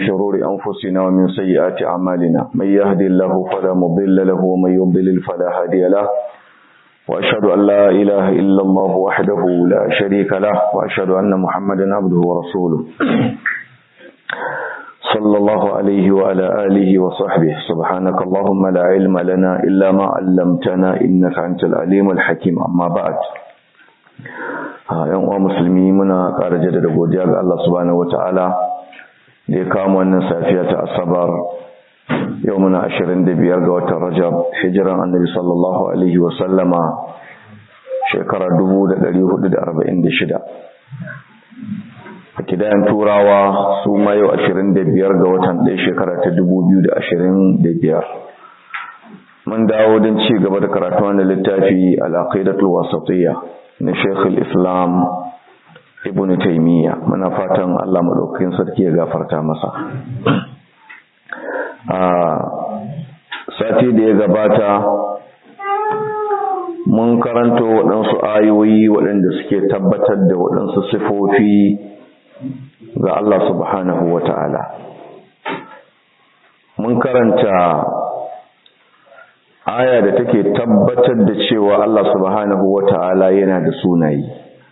شرور أنفسنا ومن سيئات أعمالنا من يهدي الله فلا مضل له ومن يضلل فلا هادي له وأشهد أن لا إله إلا الله وحده لا شريك له وأشهد أن محمدا عبده ورسوله صلى الله عليه وعلى آله وصحبه سبحانك اللهم لا علم لنا إلا ما علمتنا إنك أنت العليم الحكيم أما بعد yan uwa musulmi muna ƙara jaddada godiya ga Allah subhanahu wataala da ya kawo wannan safiya ta asabar yau muna 25 ga watan Rajab hijiran Annabi sallallahu alaihi wa sallama shekara 1446 a kidayan turawa su ma yau 25 ga watan ɗaya shekara ta 2025 mun dawo don ci gaba da karatu wannan littafi al-aqidatul wasatiyya na Sheikh islam Ibn Taymiyyah muna fatan Allah madaukakin sarki ya gafarta masa a sati da ya gabata mun karanto waɗansu ayoyi waɗanda suke tabbatar da waɗansu sifofi ga Allah subhanahu wata'ala mun karanta aya da take tabbatar da cewa Allah subhanahu wata'ala yana da sunayi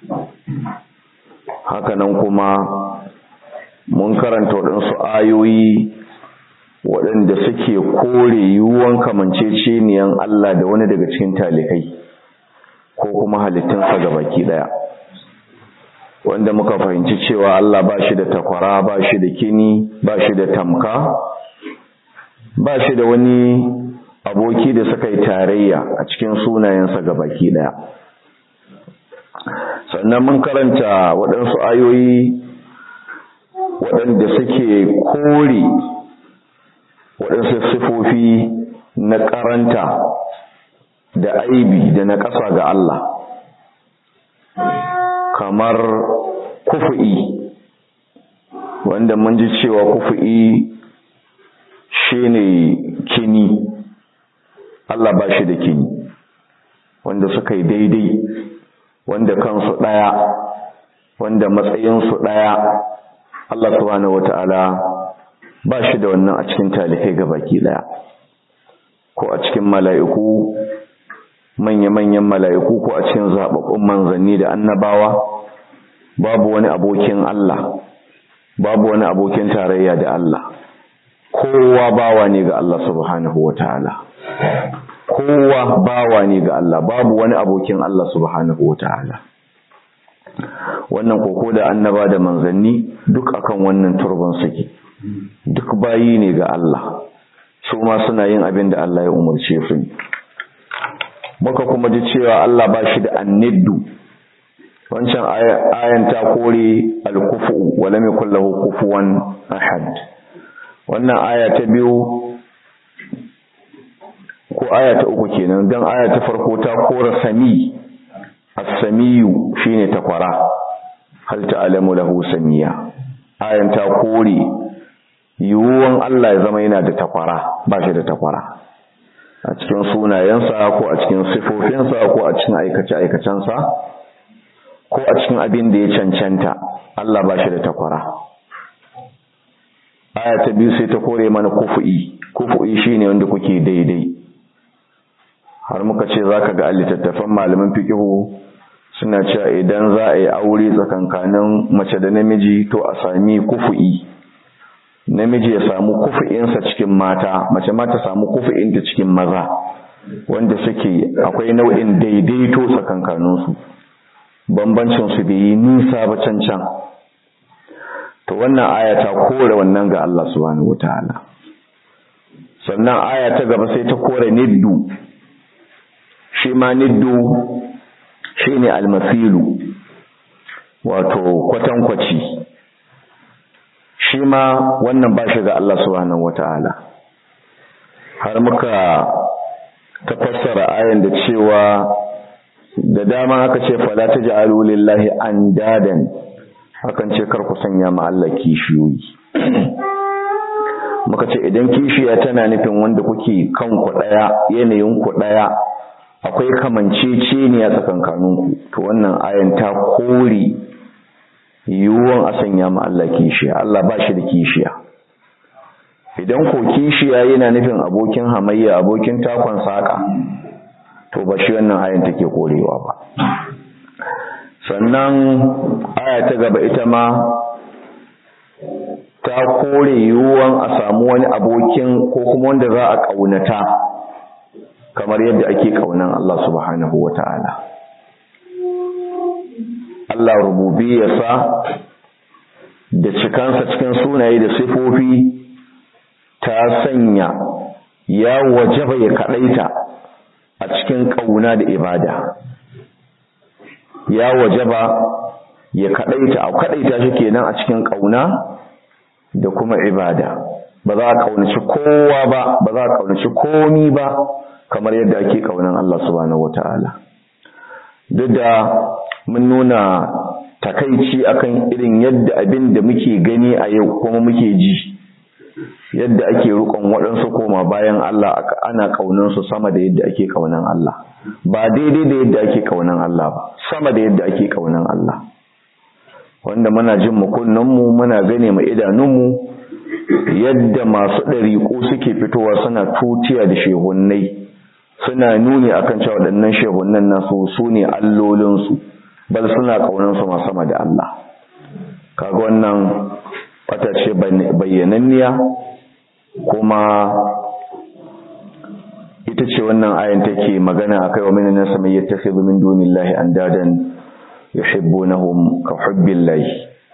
hakanan kuma mun karanta waɗansu ayoyi waɗanda suke kore yiwuwan kamanceceniyan Allah da wani daga cikin talikai ko kuma halittunsa ga baki ɗaya wanda muka fahimci cewa Allah ba shi da takwara ba shi da kini ba shi da tamka ba shi da wani aboki da suka yi tarayya a cikin sunayensa ga baki ɗaya sannan mun karanta waɗansu ayoyi waɗanda suke kore waɗansu sifofi na ƙaranta da aibi da na ƙasa ga Allah kamar kufu'i wanda mun ji cewa kufu'i shine kini Allah ba shi da kini wanda suka yi daidai wanda kansu ɗaya wanda matsayinsu ɗaya Allah subhanahu wata'ala ba shi da wannan a cikin talifai ga baki ɗaya ko a cikin mala'iku manya-manyan mala'iku ko a cikin zaɓaɓɓun manzanni da annabawa babu wani abokin Allah babu wani abokin tarayya da Allah kowa bawa ne ga Allah subhanahu wata'ala kowa bawa ne ga Allah babu wani abokin Allah subhanahu wata'ala wannan koko da annaba da manzanni duk akan wannan turban suke duk bayi ne ga Allah su ma suna yin abin da Allah ya umarce su muka kuma ji cewa Allah ba shi da anniddu wancan ayan ta kore al-kufu wa lam yakul lahu kufuwan ahad wannan aya ta biyu ko aya ta uku kenan dan aya ta farko ta kora sami as-samiyu shine takwara hal ta'lamu lahu samiya ayan ta kore yiwuwan Allah ya zama yana da takwara ba shi da takwara a cikin sunayensa ko a cikin sifofinsa ko a cikin aikace-aikacensa ko a cikin abin da ya cancanta Allah ba shi da takwara aya ta biyu sai ta kore mana kufu'i kufu'i shine wanda kuke daidai har muka ce zaka ga littattafan malaman fiqhu suna cewa idan za a yi aure tsakankanin mace da namiji to a sami kufu'i namiji ya samu kufu'insa cikin mata mace ma ta samu kufu'inta cikin maza wanda suke akwai nau'in daidaito tsakankaninsu bambancin su bai yi nisa ba can can to wannan aya ta kore wannan ga Allah subhanahu wataala sannan aya ta gaba sai ta kore niddu shi ma niddu shine almasilu wato kwatankwaci shi ma wannan ba shi ga Allah subhanahu wataala har muka tafassara ayan da cewa da dama aka ce fala taj'alu lillahi andadan hakan ce kar ku sanya ma Allah kishiyoyi muka ce idan kishiya tana nufin wanda kuke kan ku daya yanayin ku daya akwai kamanceceniya tsakankaninku to wannan ayan ta kore yiwuwan a sanya ma Allah kishiya Allah ba shi da kishiya idan ko kishiya yana nufin abokin hamayya abokin takon saka to ba shi wannan ayan take korewa ba sannan aya ta gaba ita ma ta kore yiwuwan a samu wani abokin ko kuma wanda za a ƙaunata kamar yadda ake ƙaunan Allah subhanahu wa ta'ala Allah rububiyarsa da cikansa cikin sunaye da sifofi ta sanya ya wajaba ya kaɗaita a cikin ƙauna da ibada ya wajaba ya kaɗaita a kaɗaita shi kenan a cikin ƙauna da kuma ibada ba za a ƙaunaci kowa ba ba za a ƙaunaci komi ba kamar yadda ake ƙaunan Allah subhanahu wata'ala duk da mun nuna takaici akan irin yadda abin da muke gani a yau kuma muke ji yadda ake rukon waɗansu koma bayan Allah ana ƙaunansu sama da yadda ake ƙaunan Allah ba daidai da yadda ake ƙaunan Allah ba sama da yadda ake ƙaunan Allah wanda muna jin mu muna gane mu idanunmu yadda masu ɗariƙo suke fitowa suna tutiya da shehunnai suna nuni akan cewa waɗannan shehunnan nasu su ne allolinsu bal suna ƙaunansu ma sama da Allah kaga wannan wata ce bayyananniya kuma ita ce wannan ayan take magana akai wa minan nas may yattakhidhu min dunillahi andadan yuhibbunahum ka hubbillahi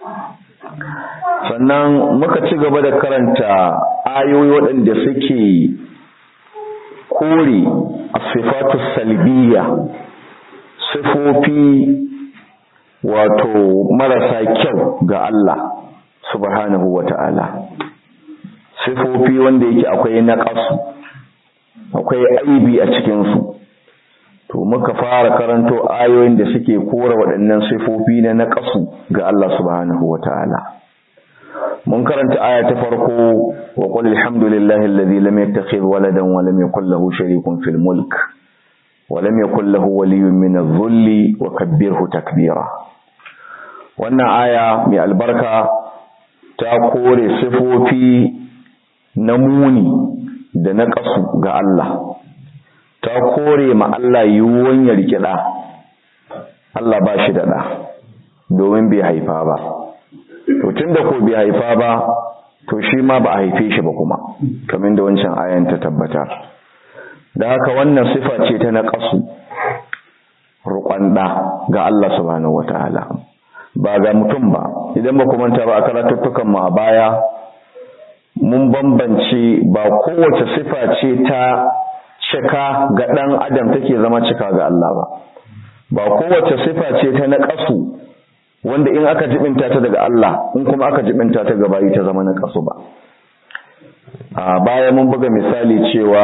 sannan muka ci gaba da karanta ayoyi waɗanda suke kore as-sifatu salbiyya sifofi wato marasa kyau ga Allah subhanahu wata'ala sifofi wanda yake akwai naqasu akwai aibi a cikin su to muka fara karanto ayoyin da suke kora waɗannan sifofi na naqasu ga Allah subhanahu wata'ala mun karanta aya ta farko wa qul alhamdulillahi alladhi lam yattakhidh waladan wa lam yakul lahu sharikun fil mulk wa lam yakul lahu waliyyun min adh-dhulli wa kabbirhu takbira wannan aya mai albarka ta kore sifofi na muni da na ƙasu ga Allah ta kore ma Allah yiwuwan ya riƙe ɗa Allah ba shi da ɗa domin bai haifa ba to tun da ko bai haifa ba to shi ma ba a haife shi ba kuma kamar da wancan ayan ta tabbata da haka wannan sifa ce ta na ƙasu ruƙon ɗa ga Allah subhanahu wataala ba ga mutum ba idan ba ku manta ba a karatuttukan mu a baya mun bambance ba kowace sifa ce ta cika ga ɗan adam take zama cika ga Allah ba ba kowace sifa ce ta na ƙasu wanda in aka jibinta ta daga Allah in kuma aka jibinta ta ga bayi ta zama na ƙasu ba a baya mun buga misali cewa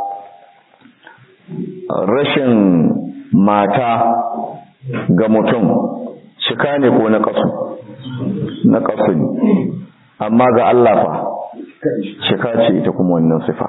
rashin mata ga mutum cika ne ko na ƙasu na ƙasu ne amma ga Allah fa cika ce ita kuma wannan sifa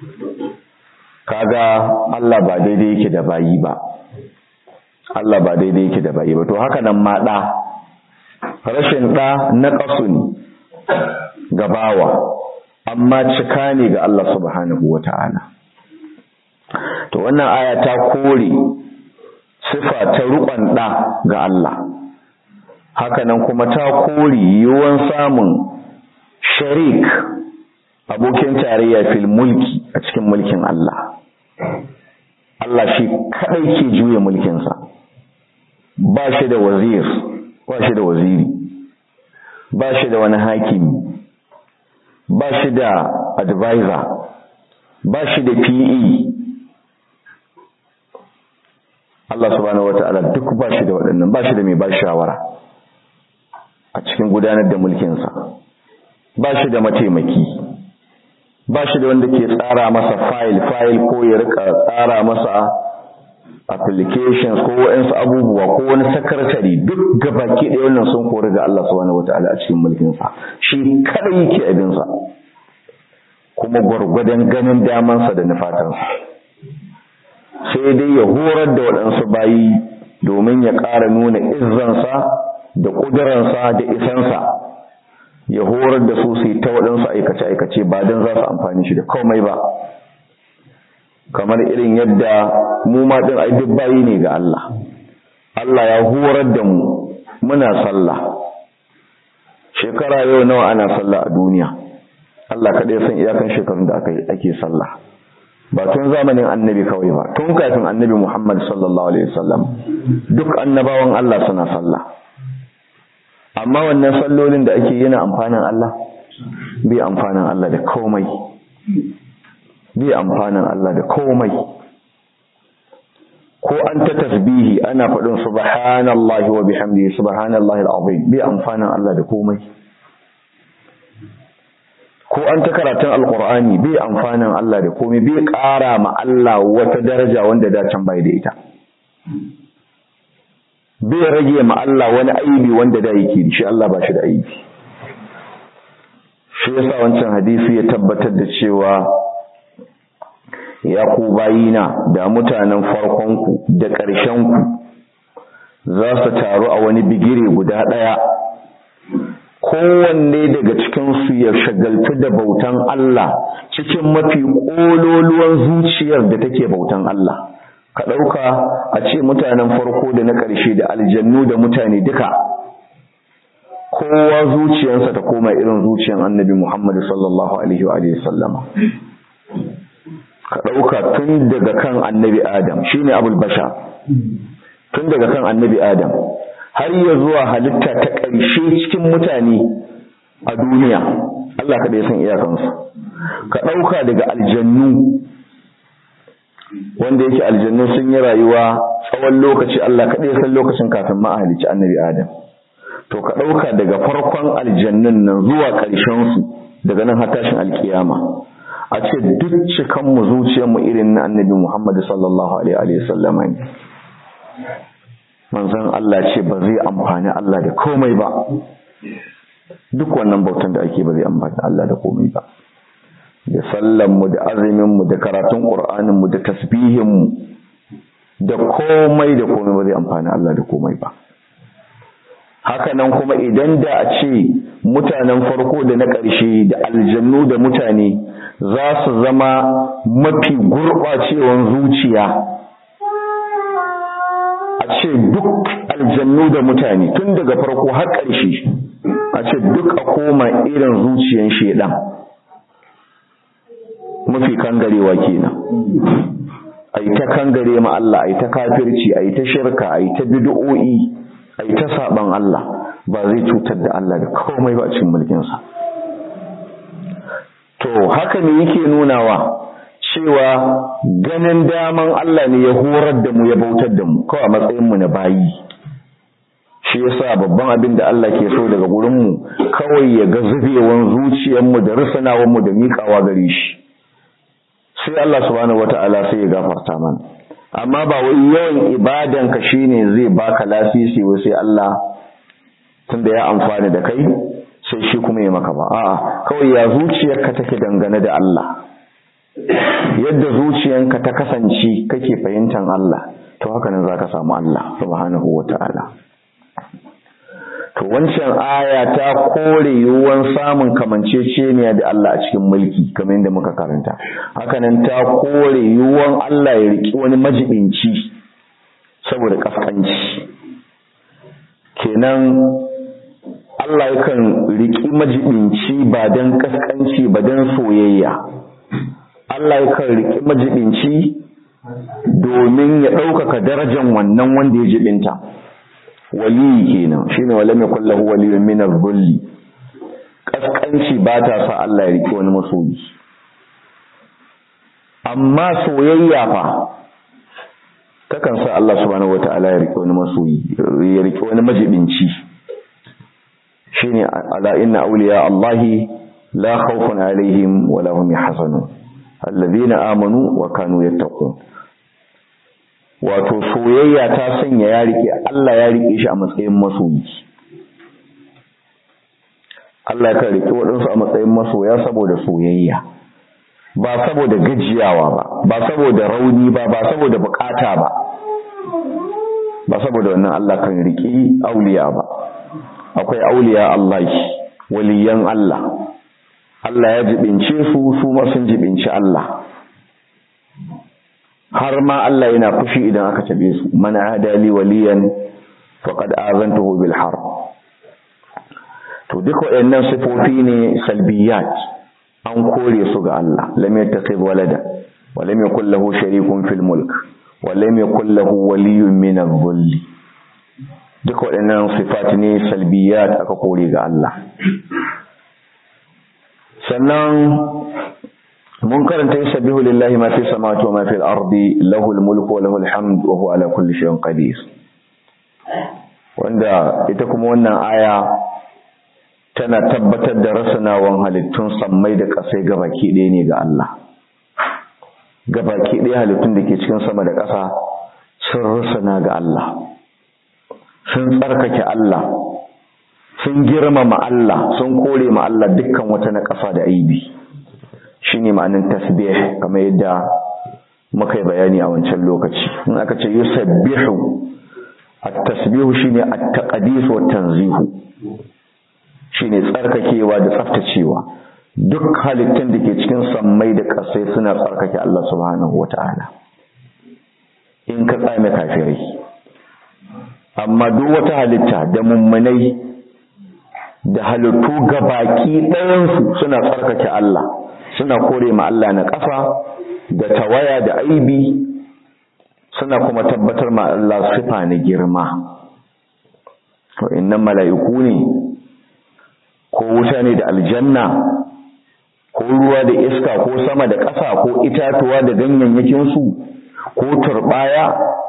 kaga Allah ba daidai yake da bayi ba Allah ba daidai yake da bayi ba to haka nan ma ɗa rashin ɗa na ƙasu ne ga bawa amma cika ne ga Allah subhanahu wa ta'ala to wannan aya ta kore sifa ta riƙon ɗa ga Allah hakanan kuma ta kore yiwuwan samun sharik abokin tarayya fil mulki a cikin mulkin Allah Allah shi kadai ke juya mulkinsa ba shi da wazir ba shi da waziri ba shi da wani hakimi ba shi da advisor ba shi da PE Allah subhanahu wata'ala duk ba shi da waɗannan ba shi da mai ba shawara a cikin gudanar da mulkinsa ba shi da mataimaki ba shi da wanda ke tsara masa file-file ko ya rika tsara masa applications ko waɗansu abubuwa ko wani sakatare duk gabaki ɗaya wannan sun kori ga Allah subhanahu wata'ala a cikin mulkinsa shi kada yake abinsa kuma gwargwadon ganin damansa da nufatansa sai dai ya horar da waɗansu bayi domin ya ƙara nuna izzansa da ƙuduransa da isansa ya horar da su su yi ta waɗansu aikace-aikace ba don za su amfani shi da komai ba kamar irin yadda mu ma ɗin ai duk bayi ne ga Allah Allah ya horar da mu muna sallah shekara yau nawa ana sallah a duniya Allah kaɗai san iyakan shekarun da ake sallah ba tun zamanin annabi kawai ba tun kafin annabi Muhammad sallallahu alaihi wasallam duk annabawan Allah suna sallah amma wannan sallolin da ake yana amfanin Allah bai amfanin Allah da komai bai amfanin Allah da komai ko an ta tasbihi ana faɗin subhanallahi wa bihamdihi subhanallahi alazim bai amfanin Allah da komai ko an ta karatun alqur'ani bai amfanin Allah da komai bai ƙara ma Allah wata daraja wanda da can bai da ita bai rage ma Allah wani aibi wanda da yake shi Allah ba shi da aibi shi yasa wancan hadisi ya tabbatar da cewa ya ku bayina da mutanen farkonku da ƙarshenku za su taru a wani bigire guda ɗaya kowanne daga cikinsu ya shagaltu da bautan Allah cikin mafi ƙololuwan zuciyar da take bautan Allah ka ɗauka a ce mutanen farko da na ƙarshe da aljannu da mutane duka kowa zuciyarsa ta koma irin zuciyar annabi Muhammad sallallahu alaihi wa sallama ka ɗauka tun daga kan annabi Adam shine abul basha tun daga kan annabi Adam har ya zuwa halitta ta ƙarshe cikin mutane a duniya Allah kaɗai san iyakansu ka ɗauka daga aljannu wanda yake aljannu sun yi rayuwa tsawon lokaci Allah kaɗai san lokacin kafin ma a halicci annabi Adam to ka ɗauka daga farkon aljannun nan zuwa ƙarshensu daga nan har tashin alkiyama a ce duk cikanmu zuciyarmu irin na annabi Muhammad sallallahu alaihi wa sallama ne manzon Allah ce ba zai amfani Allah da komai ba duk wannan bautan da ake ba zai amfani Allah da komai ba da sallanmu da azuminmu da karatun ƙur'aninmu da tasbihinmu da komai da komai ba zai amfani Allah da komai ba haka nan kuma idan da a ce mutanen farko da na ƙarshe da aljannu da mutane za su zama mafi gurɓacewan zuciya a ce duk aljannu da mutane tun daga farko har ƙarshe a ce duk a koma irin zuciyan shedan mafi kangarewa kenan a yi ta kangare ma Allah a yi ta kafirci a yi ta shirka a yi ta bid'o'i a yi ta saban Allah ba zai cutar da Allah da komai ba a cikin mulkinsa to haka ne yake nunawa cewa ganin daman Allah ne ya horar da mu ya bautar da mu kawai a matsayin mu na bayi shi yasa babban abin da Allah ke so daga gurin mu kawai ya ga zubewan zuciyar mu da rusunawan mu da miƙawa gare shi sai Allah subhanahu wata'ala sai ya gafarta mana amma ba wai yawan ibadan ka shine zai baka lasisi wai sai Allah tunda ya amfani da kai sai shi kuma ya maka ba a'a kawai ya zuciyarka take dangane da Allah yadda zuciyanka ta kasance kake fahimtar Allah to haka nan zaka samu Allah subhanahu wata'ala to wancan aya ta kore yiwuwan samun kamanceceniya da Allah a cikin mulki kamar yadda muka karanta hakanan ta kore yiwuwan Allah ya riki wani majibinci saboda kaskanci kenan Allah yakan riki majibinci ba don kaskanci ba don soyayya Allah yakan riki majibinci domin ya ɗaukaka darajar wannan wanda ya jibinta waliyi kenan shine walam yakul lahu waliyyun min adh-dhulli kaskanci ba ta sa Allah ya riki wani masoyi amma soyayya fa takan sa Allah subhanahu wata'ala ya riki wani masoyi ya riki wani majibinci shine ala inna awliya Allahi la khawfun alaihim wa lahum yahzanun alladhina amanu wa kanu yattaqun wato soyayya ta sanya ya rike Allah ya rike shi a matsayin masoyi Allah ya rike waɗansu a matsayin masoya saboda soyayya ba saboda gajiyawa ba ba saboda rauni ba ba saboda bukata ba ba saboda wannan Allah kan rike auliya ba akwai auliya Allah waliyan Allah Allah ya jibince su su ma sun jibinci Allah har ma Allah yana fushi idan aka tabe su man adali waliyan faqad azantuhu bil harb to duk waɗannan sifofi ne salbiyat an kore su ga Allah lam yattakhidh walada wa lam yakul lahu sharikun fil mulk wa lam yakul lahu waliyyun min adh-dhull duk waɗannan sifat ne salbiyat aka kore ga Allah sannan mun karanta yusabbihu lillahi ma fi samawati wa ma fil ardi lahu al-mulku wa lahu al-hamd wa huwa ala kulli shay'in qadir wanda ita kuma wannan aya tana tabbatar da rasanawan halittun sammai da ƙasai gabaki ɗaya ne ga Allah gabaki ɗaya halittun da ke cikin sama da ƙasa sun rasana ga Allah sun tsarkake Allah sun girmama Allah sun kore ma Allah dukkan wata na ƙasa da aibi shine ma'anin tasbih kamar yadda muka yi bayani a wancan lokaci in aka ce yusabbihu at-tasbihu shine at-taqdis wa tanzihu shine tsarkakewa da tsaftacewa duk halittun da ke cikin sammai da ƙasai suna tsarkake Allah subhanahu wata'ala in ka tsame kafirai amma duk wata halitta da mummunai da halittu gabaki ɗayansu suna tsarkake Allah suna kore ma Allah na ƙafa da tawaya da aibi suna kuma tabbatar ma Allah sifa na girma wa'annan mala'iku ne ko wuta ne da aljanna ko ruwa da iska ko sama da ƙasa ko itatuwa da ganyayyakinsu ko turbaya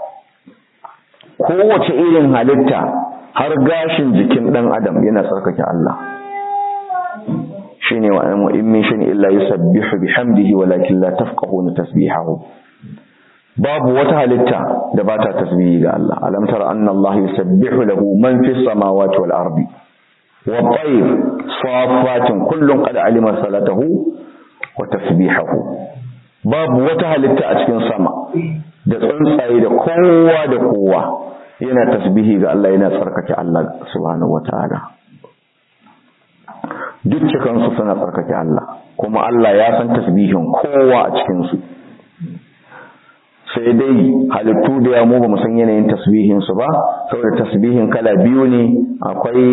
kowace irin halitta har gashin jikin ɗan adam yana tsarkake Allah shine wa an in min shay'in illa yusabbihu bihamdihi walakin la tafqahuna tasbihahu babu wata halitta da ba ta tasbihi ga Allah alam tara anna Allah yusabbihu lahu man fis samawati wal ardi wa tayr safatin kullun qad alima salatahu wa tasbihahu babu wata halitta a cikin sama da tsuntsaye da kowa da kowa yana tasbihi ga Allah yana tsarkake Allah subhanahu wataala duk cikansu suna tsarkake Allah kuma Allah ya san tasbihin kowa a cikinsu sai dai halittu da ya mu ba mu san yanayin tasbihin su ba saboda tasbihin kala biyu ne akwai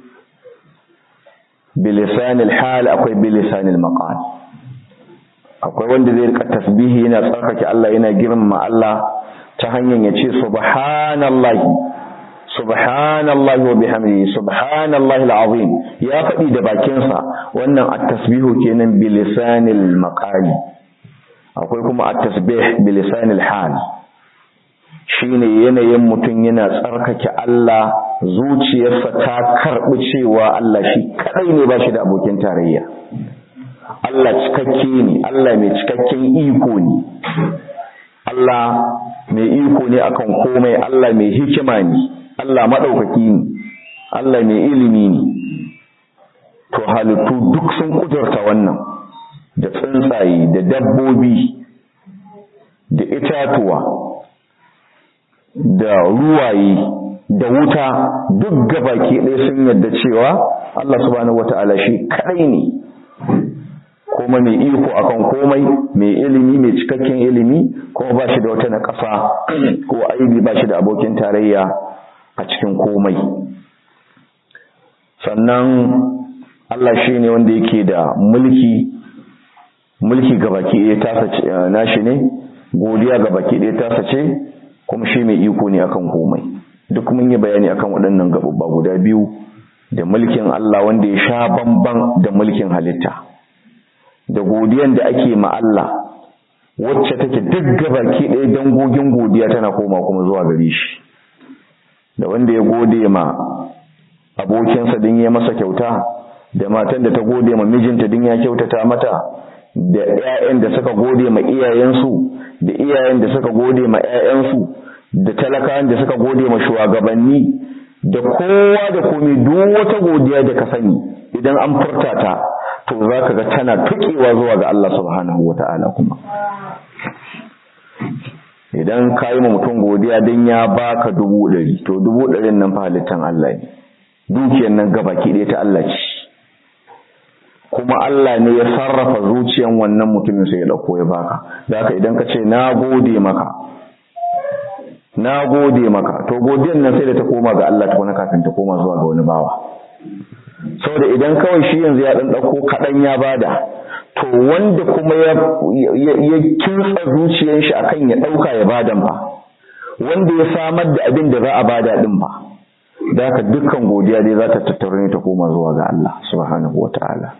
bilisanil hal akwai bilisanil maqal akwai wanda zai rika tasbihi yana tsarkake Allah yana girmama Allah ta hanyar ya ce subhanallahi subhanallahi wa bihamdihi subhanallahi alazim ya faɗi da bakinsa wannan at-tasbihu kenan bilisanil maqali akwai kuma at-tasbih bilisanil hal shine yanayin mutum yana tsarkake Allah zuciyarsa ta karɓi cewa Allah shi kadai ne ba shi da abokin tarayya Allah cikakke ne Allah mai cikakken iko ne Allah mai iko ne akan komai Allah mai hikima ne Allah maɗaukaki ne Allah mai ilimi ne to halittu duk sun kudurta wannan da tsuntsaye da dabbobi da itatuwa da ruwaye da wuta duk gabaki ɗaya sun yadda cewa Allah subhanahu wata'ala shi kaɗai ne kuma mai iko akan komai mai ilimi mai cikakken ilimi kuma ba shi da wata na ƙasa ko aibi ba shi da abokin tarayya a cikin komai sannan Allah shi ne wanda yake da mulki mulki ga baki ɗaya tasa nashi ne godiya ga baki ɗaya tasa ce kuma shi mai iko ne akan komai duk mun yi bayani akan waɗannan gabubba guda biyu da mulkin Allah wanda ya sha bamban da mulkin halitta da godiyan da ake ma Allah wacce take duk gabaki ɗaya dangogin godiya tana koma kuma zuwa gare shi da wanda ya gode ma abokinsa din ya masa kyauta da matan da ta gode ma mijinta din ya kyautata mata da ƴaƴan da suka gode ma iyayensu da iyayen da suka gode ma ƴaƴansu da talakawan da suka gode ma shugabanni da kowa da komai duk wata godiya da ka sani idan an furta ta to zaka ga tana tukewa zuwa ga Allah subhanahu wata'ala kuma idan ka yi ma mutum godiya don ya baka dubu ɗari to dubu ɗarin nan fa halittan Allah ne dukiyar nan gabaki ɗaya ta Allah ce kuma Allah ne ya sarrafa zuciyan wannan mutumin sai ya dauko ya baka da haka idan ka ce na gode maka na gode maka to godiyan nan sai da ta koma ga Allah tukuna kafin ta koma zuwa ga wani bawa saboda idan kawai shi yanzu ya dan dauko kadan ya bada to wanda kuma ya ya kinsa zuciyar shi akan ya dauka ya badan ba wanda ya samar da abin da za a bada din ba da haka dukkan godiya dai za ta tattaro ne ta koma zuwa ga Allah subhanahu wataala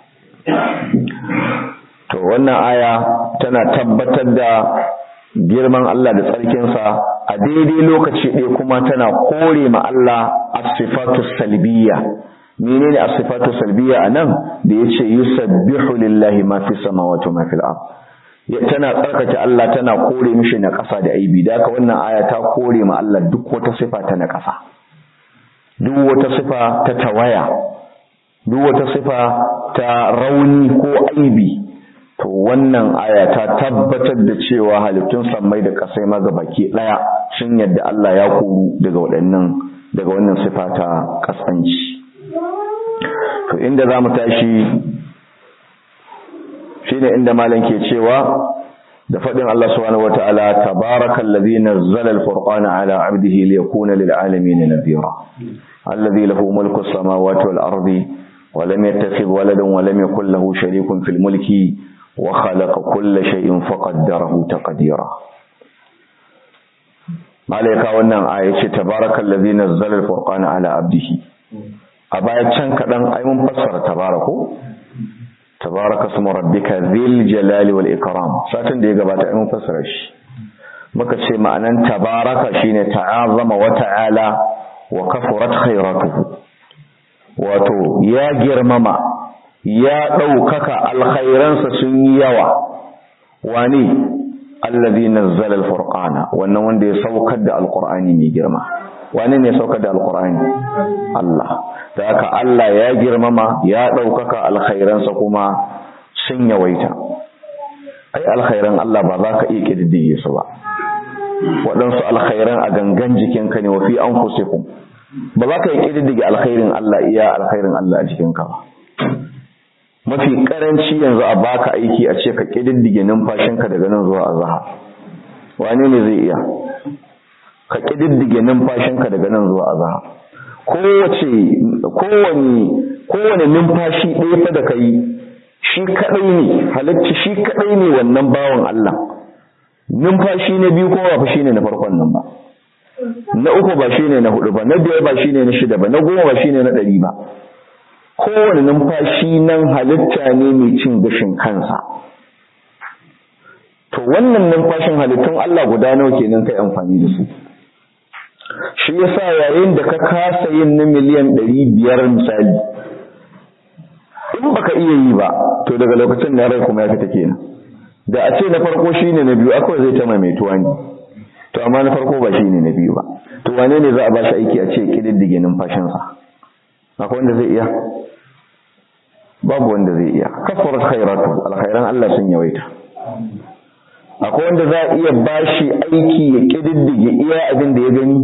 to wannan aya tana tabbatar da girman Allah da tsarkinsa a daidai lokaci ɗaya kuma tana kore ma Allah as-sifatu salbiyya menene as-sifatu salbiyya anan da yace yusabbihu lillahi ma fi samawati wa ma fil ard tana tsarkake Allah tana kore mishi na ƙasa da aibi da haka wannan aya ta kore ma Allah duk wata sifa ta na ƙasa duk wata sifa ta tawaya duk wata sifa ta rauni ko aibi to wannan aya ta tabbatar da cewa halittun sammai da kasai maza baki daya sun yadda Allah ya koru daga waɗannan daga wannan sifa ta kasanci to inda zamu tashi shine inda malam ke cewa da fadin Allah subhanahu wataala tabarakallazi nazzala al-furqana ala 'abdihi liyakuna lil 'alamin nadhira alladhi lahu mulku as-samawati wal ardi ولم يتخذ ولدا ولم يكن له شريك في الملك وخلق كل شيء فقدره تقديرا malaika wannan aya ce tabarakal ladzi nazzala al-furqana ala abdihi a baya can kadan ai mun fassara tabarako tabaraka ismu rabbika dhil jalali wal ikram satin da ya gabata ai mun fassara shi muka ce ma'anan tabaraka shine ta'azama wa ta'ala wa kafurat khairatuhu wato ya girmama ya ɗaukaka alkhairansa sun yi yawa wani allazi nazzala alfurqana wannan wanda ya saukar da alqur'ani mai girma wani ne saukar da alqur'ani Allah da haka Allah ya girmama ya ɗaukaka alkhairansa kuma sun yawaita ai alkhairan Allah ba za ka iya kididdige su ba waɗansu alkhairan a gangan jikinka ne wa fi anfusikum ba za ka yi ƙididdige alkhairin Allah iya alkhairin Allah a jikinka ba mafi karanci yanzu a baka aiki a ce ka ƙididdige numfashinka daga nan zuwa azhar wane ne zai iya ka ƙididdige numfashinka daga nan zuwa azhar kowace kowane kowane numfashi ɗaya fa da kai shi kadai ne halacci shi kadai ne wannan bawan Allah numfashi na biyu kuma ba fa shine na farkon nan ba na uku ba shine na hudu ba na biyar ba shine na shida ba na goma ba shine na ɗari ba kowane numfashi nan halitta ne mai cin gashin kansa to wannan numfashin halittun Allah guda nawa kenan kai amfani da su shi yasa yayin da ka kasa yin na miliyan ɗari biyar misali in baka iya yi ba to daga lokacin na rai kuma ya fita kenan da a ce na farko shine na biyu akwai zai ta maimaituwa ne to amma na farko ba shine na biyu ba to wane ne za a bashi aiki a ce kididdige numfashinsa akwai wanda zai iya babu wanda zai iya kafarat khairatu alkhairan Allah sun yawaita akwai wanda za a iya bashi aiki ya kididdige iya abin da ya gani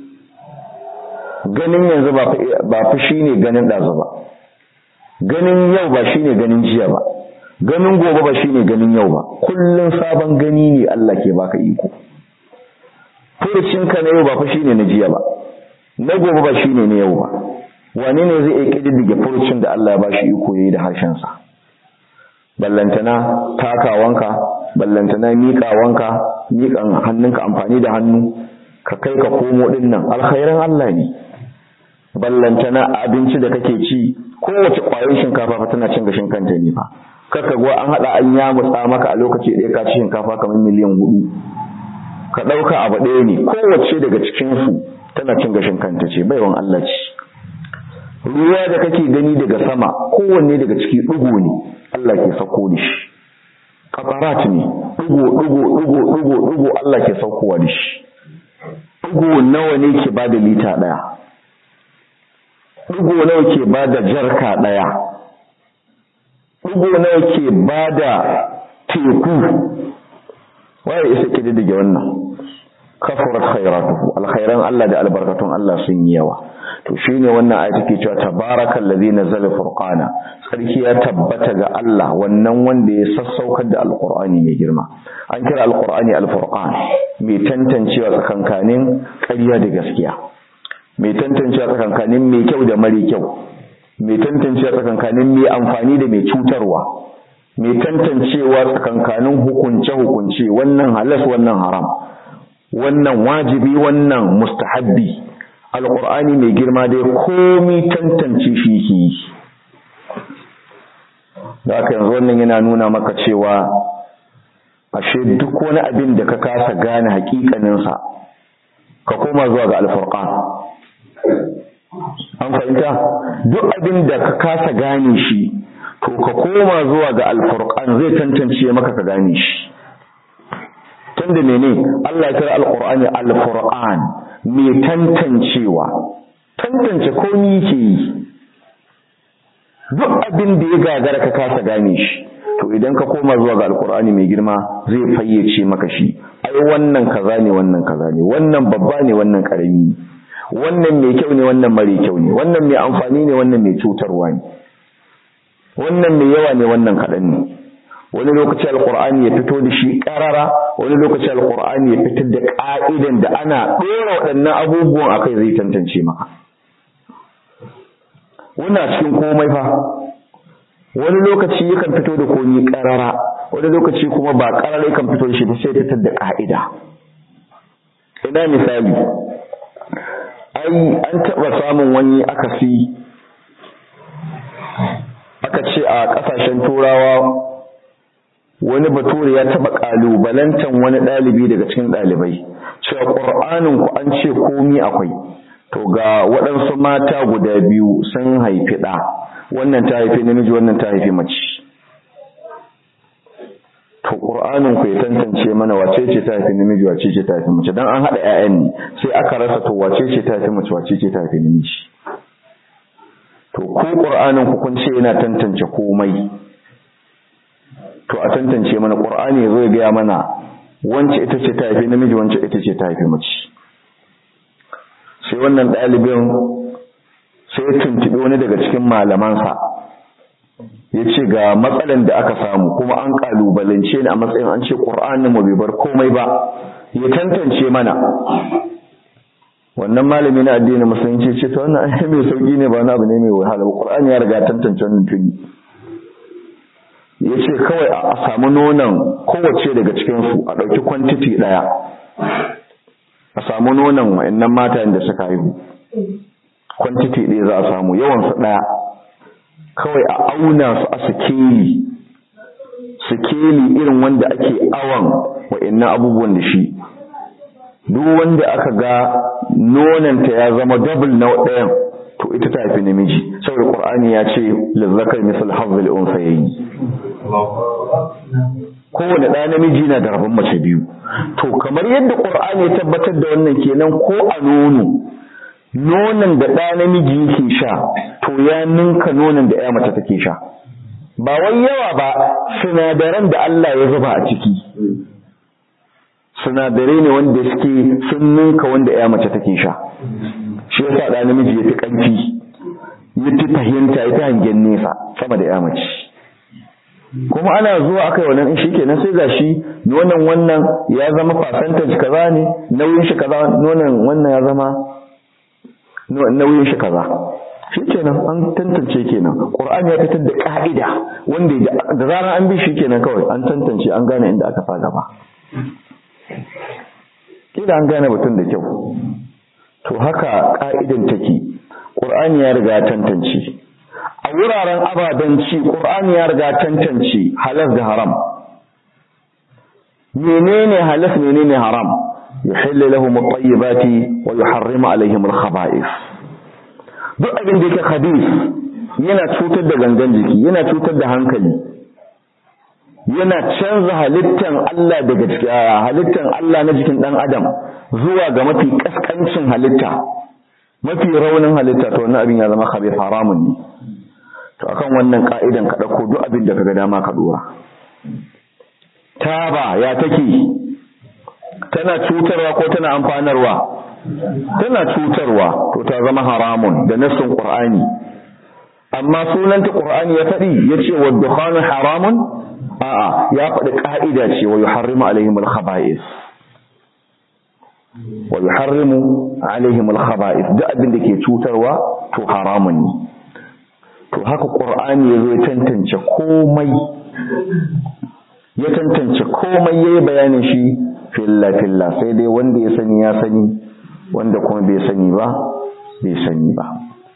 ganin yanzu ba fa shine ganin ɗazu ba ganin yau ba shine ganin jiya ba ganin gobe ba shine ganin yau ba kullun sabon gani ne Allah ke baka iko furucinka na yau ba fa shine na jiya ba na gobe ba shine na yau ba wane ne zai iya kididdige furucin da Allah ya bashi iko yayi da harshen sa ballantana takawanka ballantana miƙawanka miƙan hannunka amfani da hannu ka kai ka komo din nan alkhairan Allah ne ballantana abinci da kake ci kowace ƙwayar shinkafa fa tana cin gashin kanta ne fa kaka go an hada an ya mutsa maka a lokaci ɗaya ka ci shinkafa kamar miliyan hudu ka ɗauka abu ɗaya ne kowace daga cikin su tana cin gashin kanta ce baiwan Allah ce ruwa da kake gani daga sama kowanne daga ciki ɗigo ne Allah ke sauko da shi kafarat ne ɗigo ɗigo ɗigo ɗigo ɗigo Allah ke saukowa da shi ɗigo nawa ne ke bada lita ɗaya ɗigo nawa ke bada jarka ɗaya ɗigo nawa ke bada teku waye isa kididdige wannan kafurat khairatuhu alkhairan Allah da albarkatun Allah sun yi yawa to shine wannan ayati ke cewa tabarakal ladzi nazzala furqana sarki ya tabbata ga Allah wannan wanda ya sassaukar da alqur'ani mai girma an kira alqur'ani alfurqan mai tantancewa tsakankanin ƙarya da gaskiya mai tantancewa tsakankanin mai kyau da mara kyau mai tantancewa tsakankanin mai amfani da mai cutarwa mai tantancewa tsakankanin hukunce-hukunce wannan halas wannan haram wannan wajibi wannan mustahabbi alƙur'ani mai girma dai komi tantance shi ke yi da aka yanzu wannan yana nuna maka cewa ashe duk wani abin da ka kasa gane hakikaninsa ka koma zuwa ga alfurqan an fahimta duk abin da ka kasa gane shi to ka koma zuwa ga alfurqan zai tantance maka ka gane shi tunda mene Allah ya kira alqur'ani alfurqan mai tantancewa tantance komai yake yi duk abin da ya gagara ka kasa gane shi to idan ka koma zuwa ga alqur'ani mai girma zai fayyace maka shi ai wannan kaza ne wannan kaza ne wannan babba ne wannan karami wannan mai kyau ne wannan mare kyau ne wannan mai amfani ne wannan mai cutarwa ne wannan mai yawa ne wannan kaɗan ne wani lokaci alkur'ani ya fito da shi ƙarara wani lokaci alkur'ani ya fitar da ƙa'idan da ana ɗora waɗannan abubuwan a kai zai tantance maka wannan cikin komai fa wani lokaci yakan fito da komi ƙarara wani lokaci kuma ba ƙarara yakan fito da shi ba sai fitar da ƙa'ida ina misali ai an taɓa samun wani akasi aka ce a ƙasashen turawa wani bature ya taɓa ƙalubalantan wani ɗalibi daga cikin ɗalibai cewa ƙur'anin ku an ce komi akwai to ga waɗansu mata guda biyu sun haifi ɗa wannan ta haifi namiji wannan ta haifi mace to ƙur'anin ku ya tantance mana wace ce ta haifi namiji wace ce ta haifi mace dan an haɗa ƴaƴan ne sai aka rasa to wace ce ta haifi mace wace ce ta haifi namiji to ko ƙur'anin ku kun ce yana tantance komai to a tantance mana ƙur'ani ya zo ya gaya mana wance ita ce ta haifi namiji wance ita ce ta haifi mace sai wannan ɗalibin sai ya tuntuɓi wani daga cikin malamansa ya ce ga matsalan da aka samu kuma an ƙalubalance ni a matsayin an ce ƙur'anin mu bai bar komai ba ya tantance mana wannan malami na addinin musulunci ce ta wannan ai mai sauki ne ba wani abu ne mai wahala ƙur'ani ya riga tantance wannan tuni ya ce kawai a samu nonon kowace daga cikinsu a ɗauki kwantiti ɗaya a samu nonon wa'annan mata da suka haihu kwantiti ɗaya za a samu yawansu ɗaya kawai a auna su a sikeli sikeli irin wanda ake awon wa'annan abubuwan da shi duk wanda aka ga nonanta ya zama double na ɗayan to ita ta haifi namiji saboda qur'ani ya ce lizzakar misal hazzul unsayayi kowane ɗa namiji na da rabon mace biyu to kamar yadda qur'ani ya tabbatar da wannan kenan ko a nono nonon da ɗa namiji yake sha to ya ninka nonon da ya mace take sha ba wai yawa ba sinadaran da Allah ya zuba a ciki sinadarai ne wanda suke sun ninka wanda ya mace take sha shi yasa da namiji yafi kanfi yafi fahimta yafi hangen nesa sama da ya mace kuma ana zuwa akai wannan in shikenan sai gashi nonon wannan ya zama percentage kaza ne nauyin shi kaza nonon wannan ya zama nauyin shi kaza shikenan an tantance kenan qur'ani ya fitar da ka'ida wanda da zarar an bi shi kenan kawai an tantance an gane inda aka sa gaba kila an gane batun da kyau to haka ka'idan take qur'ani ya riga tantance a wuraren ababen ci qur'ani ya riga tantance halal da haram menene halal menene haram yuhillu lahum at-tayyibati wa yuharrimu alaihim al-khaba'ith duk abin da yake khabith yana cutar da gangan jiki yana cutar da hankali yana canza halittan Allah daga halittan Allah na jikin dan adam zuwa ga mafi kaskancin halitta mafi raunin halitta to wannan abin ya zama khabith haramun ne to akan wannan ka'idan ka dauko duk abin da kaga dama ka dora taba ya take tana cutarwa ko tana amfanarwa tana cutarwa to ta zama haramun da nassin qur'ani amma sunanta qur'ani ya faɗi yace wa dukhanu haramun a'a ya faɗi ka'ida ce wa yuharrimu alaihim al-khaba'is wa yuharrimu alaihim al-khaba'is duk abin da ke cutarwa to haramun ne to haka qur'ani yazo ya tantance komai ya tantance komai yayi bayanin shi filla filla sai dai wanda ya sani ya sani wanda kuma bai sani ba bai sani ba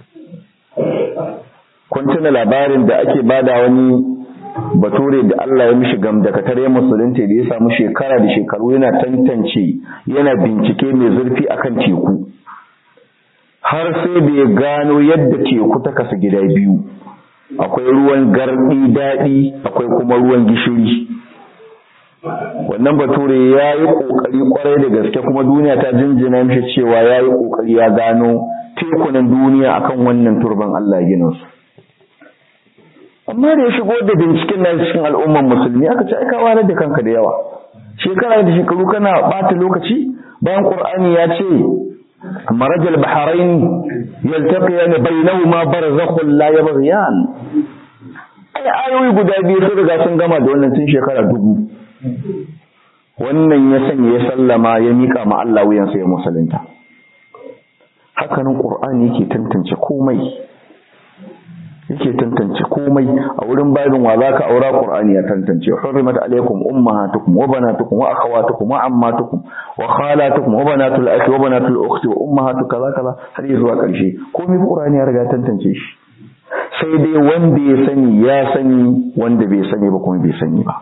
kun tuna labarin da ake bada wani bature da Allah ya mishi gamdakatar ya musulunta da ya samu shekara da shekaru yana tantance yana bincike mai zurfi akan teku har sai da ya gano yadda teku ta kasa gida biyu akwai ruwan gardi daɗi akwai kuma ruwan gishiri wannan bature ya yi ƙoƙari ƙwarai da gaske kuma duniya ta jinjina mishi cewa ya yi ƙoƙari ya gano tekunan duniya akan wannan turban Allah gina su amma da ya shigo da binciken na cikin al'umman musulmi aka ce aika walar da kanka da yawa shekara da shekaru kana ɓata lokaci bayan ƙur'ani ya ce marajal baharain yaltaqiyan bainahuma barzakhun la yabghiyan ai ayoyi guda biyu sun riga sun gama da wannan tun shekara dubu wannan ya sanya ya sallama ya mika ma Allah wuyansa ya musulunta hakanan qur'ani yake tantance komai yake tantance komai a wurin babin wa zaka aura qur'ani ya tantance hurrimat alaykum ummahatukum wa banatukum wa akhawatukum wa ammatukum wa khalatukum wa banatul akhi wa banatul ukhti wa ummahatu kaza kaza har zuwa karshe komai qur'ani ya riga tantance shi sai dai wanda ya sani ya sani wanda bai sani ba kuma bai sani ba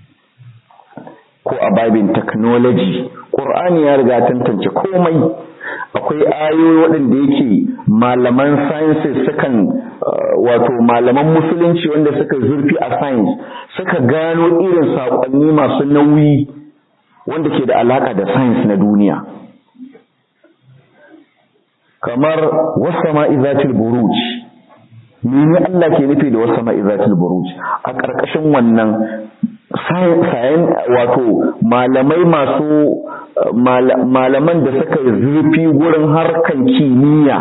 ko a babin technology qur'ani ya riga tantance komai akwai ayoyi waɗanda yake malaman sciences sukan wato malaman musulunci wanda suka zurfi a science suka gano irin saƙonni masu nauyi wanda ke da alaƙa da science na duniya kamar wasama izatil buruj mene Allah ke nufi da wasama izatil buruj a ƙarƙashin wannan sayan wato malamai masu malaman da suka zurfi wurin harkan kimiyya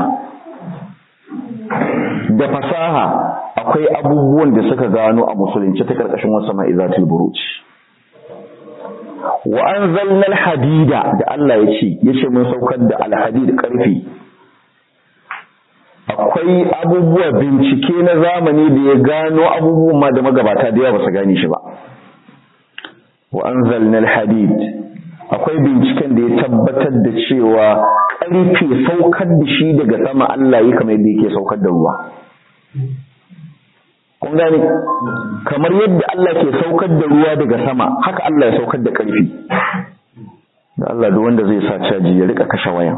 da fasaha akwai abubuwan da suka gano a musulunci ta karkashin wasu ma'izatul buruj wa anzalna alhadida da Allah ya ce yace mun saukar da alhadid karfi akwai abubuwa bincike na zamani da ya gano abubuwan ma da magabata da yawa ba su gane shi ba wa anzalna alhadid akwai binciken da ya tabbatar da cewa ƙarfe saukar da shi daga sama Allah yi kamar yadda yake saukar da ruwa kun gane kamar yadda Allah ke saukar da ruwa daga sama haka Allah ya saukar da ƙarfi da Allah duk wanda zai sa caji ya rika kashe wayan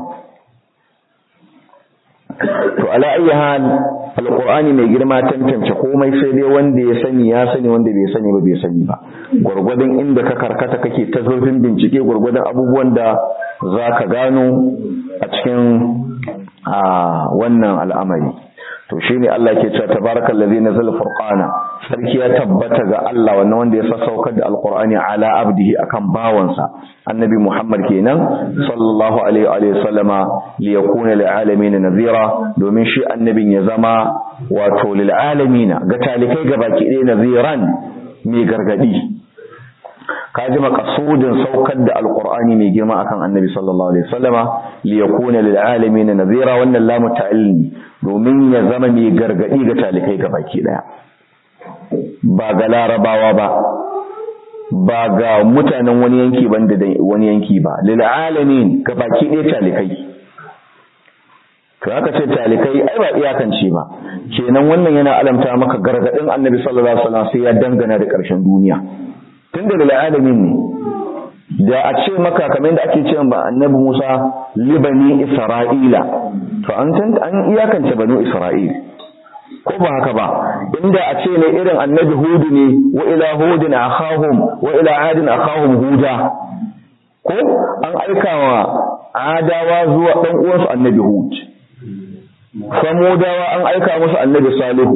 to ala ayyi hal alqur'ani mai girma tantance komai sai dai wanda ya sani ya sani wanda bai sani ba bai sani ba gurgurdan inda ka karkata kake ta zurfin bincike gurgurdan abubuwan da zaka gano a cikin a wannan al'amari to shine Allah ke cewa tabarakallazi nazala furqana sarki ya tabbata ga Allah wannan wanda ya sassaukar da alqur'ani ala abdihi akan bawansa annabi Muhammad kenan sallallahu alaihi wa sallama li yakuna lil alamin nadhira domin shi annabin ya zama wato lil alamin ga talikai gabaki ɗaya nadhiran mai gargadi kaji makasudin saukar da alqur'ani mai girma akan annabi sallallahu alaihi wasallama li yakuna lil alamin nadhira wannan lamu ta'alli domin ya zama mai gargadi ga talikai gabaki daya ba ga larabawa ba ba ga mutanen wani yanki banda da wani yanki ba lil alamin gabaki daya talikai to aka ce talikai ai ba iyakance ba kenan wannan yana alamta maka gargadin annabi sallallahu alaihi wasallam sai ya dangana da karshen duniya tunda lil alamin ne da a ce maka kamar da ake cewa ba annabi Musa libani Isra'ila to an san an iyakance banu Isra'il ko ba haka ba inda a ce ne irin annabi Hud ne wa ila hudin akhahum wa ila adin akhahum huda ko an aika wa adawa zuwa dan uwansu annabi Hud samudawa an aika musu annabi Salihu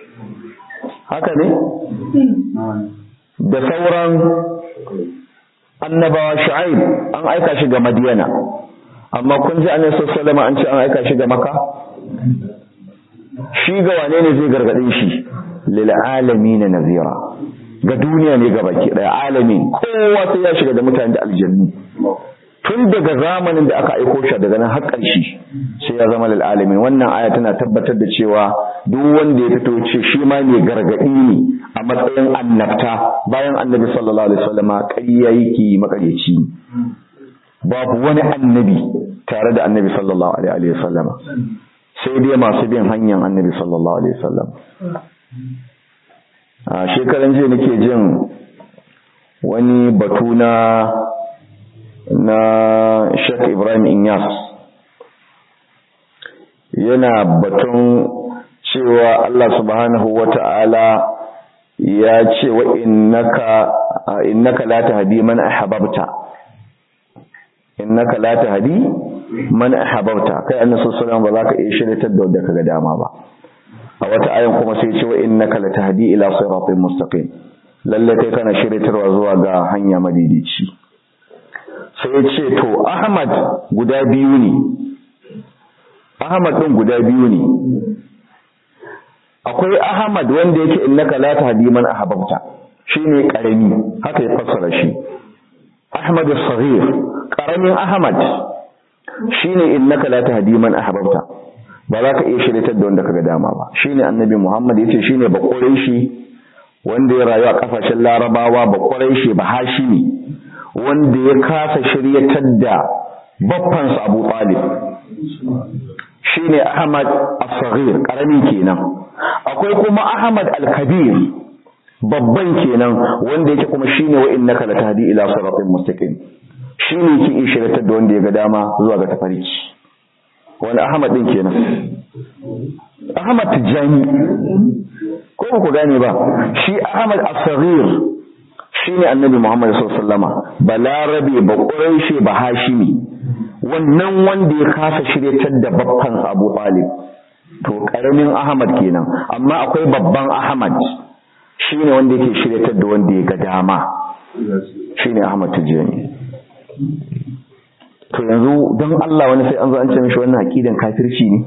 haka ne da sauran annabawa shu'aib an aika shi ga madiyana amma kun ji annabi sallallahu an ce an aika shi ga maka shi ga wane ne zai gargadin shi lil alamin nazira ga duniya ne ga baki daya alamin kowa sai ya shiga da mutane da aljannu tun daga zamanin da aka aiko shi daga nan har ƙarshe sai ya zama lil alamin wannan aya tana tabbatar da cewa duk wanda ya fito ce shi ma ne gargadi ne a matsayin annabta bayan annabi sallallahu alaihi wasallama ƙarya yake makareci babu wani annabi tare da annabi sallallahu alaihi wasallama sai dai masu bin hanyar annabi sallallahu alaihi wasallam a shekaran jiya nake jin wani batu na na Sheikh Ibrahim Inyas yana batun cewa Allah subhanahu wata'ala ya ce wa innaka innaka la tahdi man ahbabta innaka la tahdi man ahbabta kai annabi sallallahu alaihi ba za ka iya shiryatar da wanda kaga dama ba a wata ayan kuma sai ce wa innaka la tahdi ila siratin mustaqim lalle kai kana shiryatarwa zuwa ga hanya madidici sai ya ce to Ahmad guda biyu ne Ahmad din guda biyu ne akwai Ahmad wanda yake innaka la tahdi man ahbabta shine karami haka ya fassara shi Ahmad as-saghir karamin Ahmad shine innaka la tahdi man ahbabta ba za ka iya shiryatar da wanda kaga dama ba shine annabi Muhammad yace shine ba shi wanda ya rayu a kafashin Larabawa ba shi ba Hashimi wanda ya kasa shiryatar da baffansa Abu Talib shine Ahmad as-saghir karami kenan akwai kuma Ahmad al-kabir babban kenan wanda yake kuma shine wa innaka latahdi ila siratin mustaqim shine yake ishiratar da wanda ya ga dama zuwa ga tafarki wani Ahmad din kenan Ahmad Tijani ko ku gane ba shi Ahmad as-saghir shine annabi Muhammad sallallahu alaihi wasallama balarabe ba quraishi ba hashimi wannan wanda ya kasa shiryatar da babban Abu Talib to karamin Ahmad kenan amma akwai babban Ahmad shine wanda yake shiryatar da wanda ya ga dama shine Ahmad Tijani to yanzu don Allah wani sai an zo an ce mishi wannan aqidan kafirci ne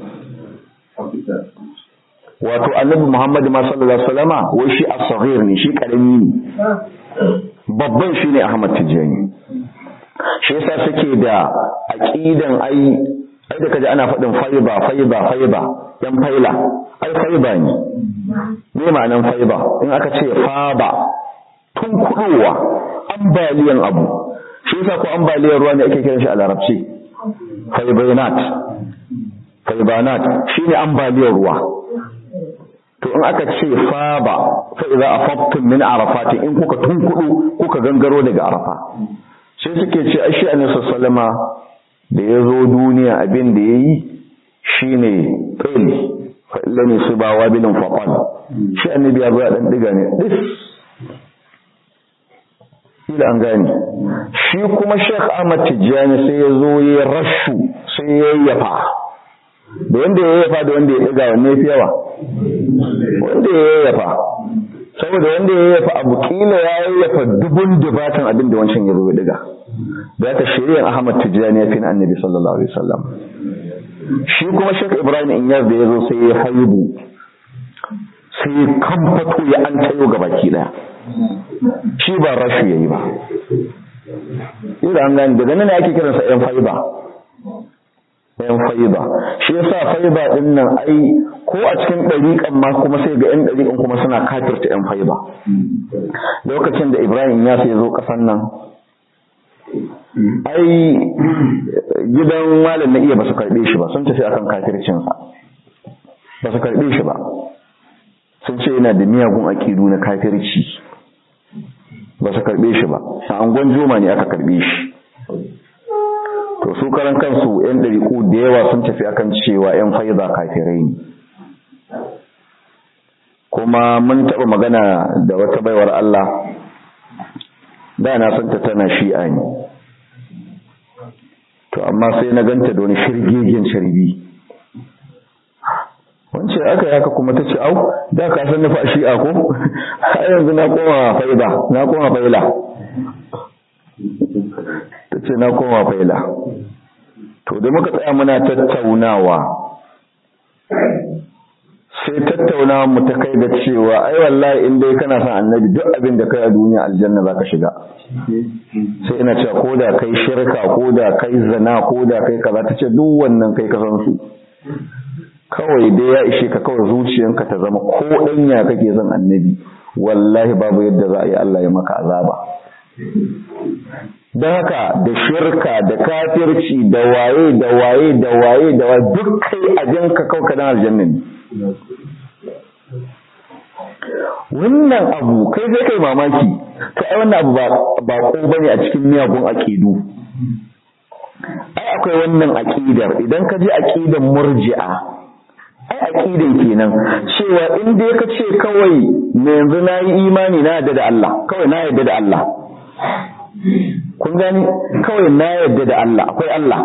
wato annabi Muhammad ma sallallahu alaihi wasallama wai shi as-saghir ne shi karami ne babban shine Ahmad Tijani shi yasa suke da aqidan ai ai da kaje ana faɗin faiba faiba faiba yan faila ai faiba ne me ma'anan faiba in aka ce faba tun kudowa ambaliyan abu shi yasa ko ambaliyar ruwa ne ake kiran shi a larabci faibanat faibanat shine ambaliyar ruwa to in aka ce faba fa idza afaqtum min arafat in kuka tunkudu kuka gangaro daga arafa sai suke ce ai shi annabi sallama da ya zo duniya abin da yayi shine qil fa illani subawa bilin faqal shi annabi ya zo dan diga ne dis ila an gane shi kuma Sheikh Ahmad Tijjani sai ya zo ya rashu sai ya yafa da wanda ya yafa da wanda ya diga wanne fi yawa wanda ya yafa saboda wanda ya yafa abu kila ya yafa dubun dubatan abin da wancan ya zo ya diga da aka shirya Ahmad Tijjani ya fi na Annabi sallallahu alaihi wasallam shi kuma Sheikh Ibrahim Inyas da ya zo sai ya haibu sai ya kamfato ya an tayo ga baki daya shi ba rashu yayi ba ira an gani daga nan ake kiransa yan faiba yan faiba shi yasa faiba din nan ai ko a cikin ɗariƙan ma kuma sai ga yan ɗariƙan kuma suna kafirta yan faiba lokacin da Ibrahim ya sai zo ƙasan nan ai gidan malam na iya ba su karɓe shi ba sun tafi akan kafircinsa ba su karɓe shi ba sun ce yana da miyagun aƙidu na kafirci ba su karɓe shi ba a angon juma ne aka karɓe shi to su karan kansu yan ɗariƙu da yawa sun tafi akan cewa yan faiza kafirai ne kuma mun taɓa magana da wata baiwar Allah da na santa tana shi'a ne to amma sai na ganta da wani shirgegen sharbi wance aka yi haka kuma ta ce au da ka san nufa shi'a ko har yanzu na koma faida na koma faila ta ce na koma faila to da muka tsaya muna tattaunawa sai tattaunawa mu ta kai da cewa ai wallahi in dai kana son annabi duk abin da kai a duniya aljanna zaka shiga sai ina cewa ko da kai shirka ko da kai zina ko da kai kaza ta ce duk wannan kai ka san su kawai dai ya ishe ka kawai zuciyanka ta zama ko ɗanya kake son annabi wallahi babu yadda za a yi Allah ya maka azaba don haka da shirka da kafirci da waye da waye da waye da waye duk kai a jinka kawai kadan aljanna ne wannan abu kai sai kai mamaki to ai wannan abu ba ko bane a cikin miyagun aqidu ai akwai wannan aqidar idan ka ji aqidan murji'a ai aqidan kenan cewa in dai ka ce kawai me yanzu nayi imani na yadda da Allah kawai na yadda da Allah kun gani kawai na yadda da Allah akwai Allah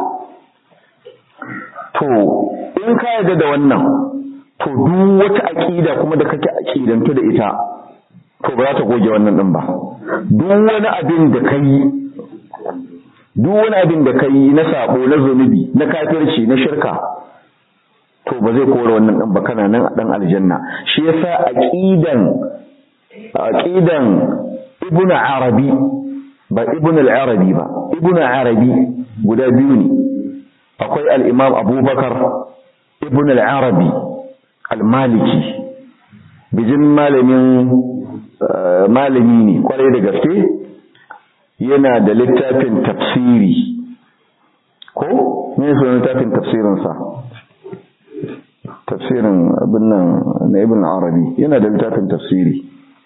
to in ka yadda da wannan to duk wata aqida kuma da kake aqidantu da ita to ba za ta goge wannan din ba duk wani abin da kai duk wani abin da kai na sabo na zunubi na kafirci na shirka to ba zai kore wannan din ba kana nan a dan aljanna shi yasa aqidan aqidan ibnu arabi ba ibnu al-arabi ba ibnu arabi guda biyu ne akwai al-imam abubakar ibnu al-arabi al-maliki bijin malamin malami ne kwarai da gaske yana da littafin tafsiri ko ne so littafin tafsirinsa tafsirin abin nan na ibn arabi yana da littafin tafsiri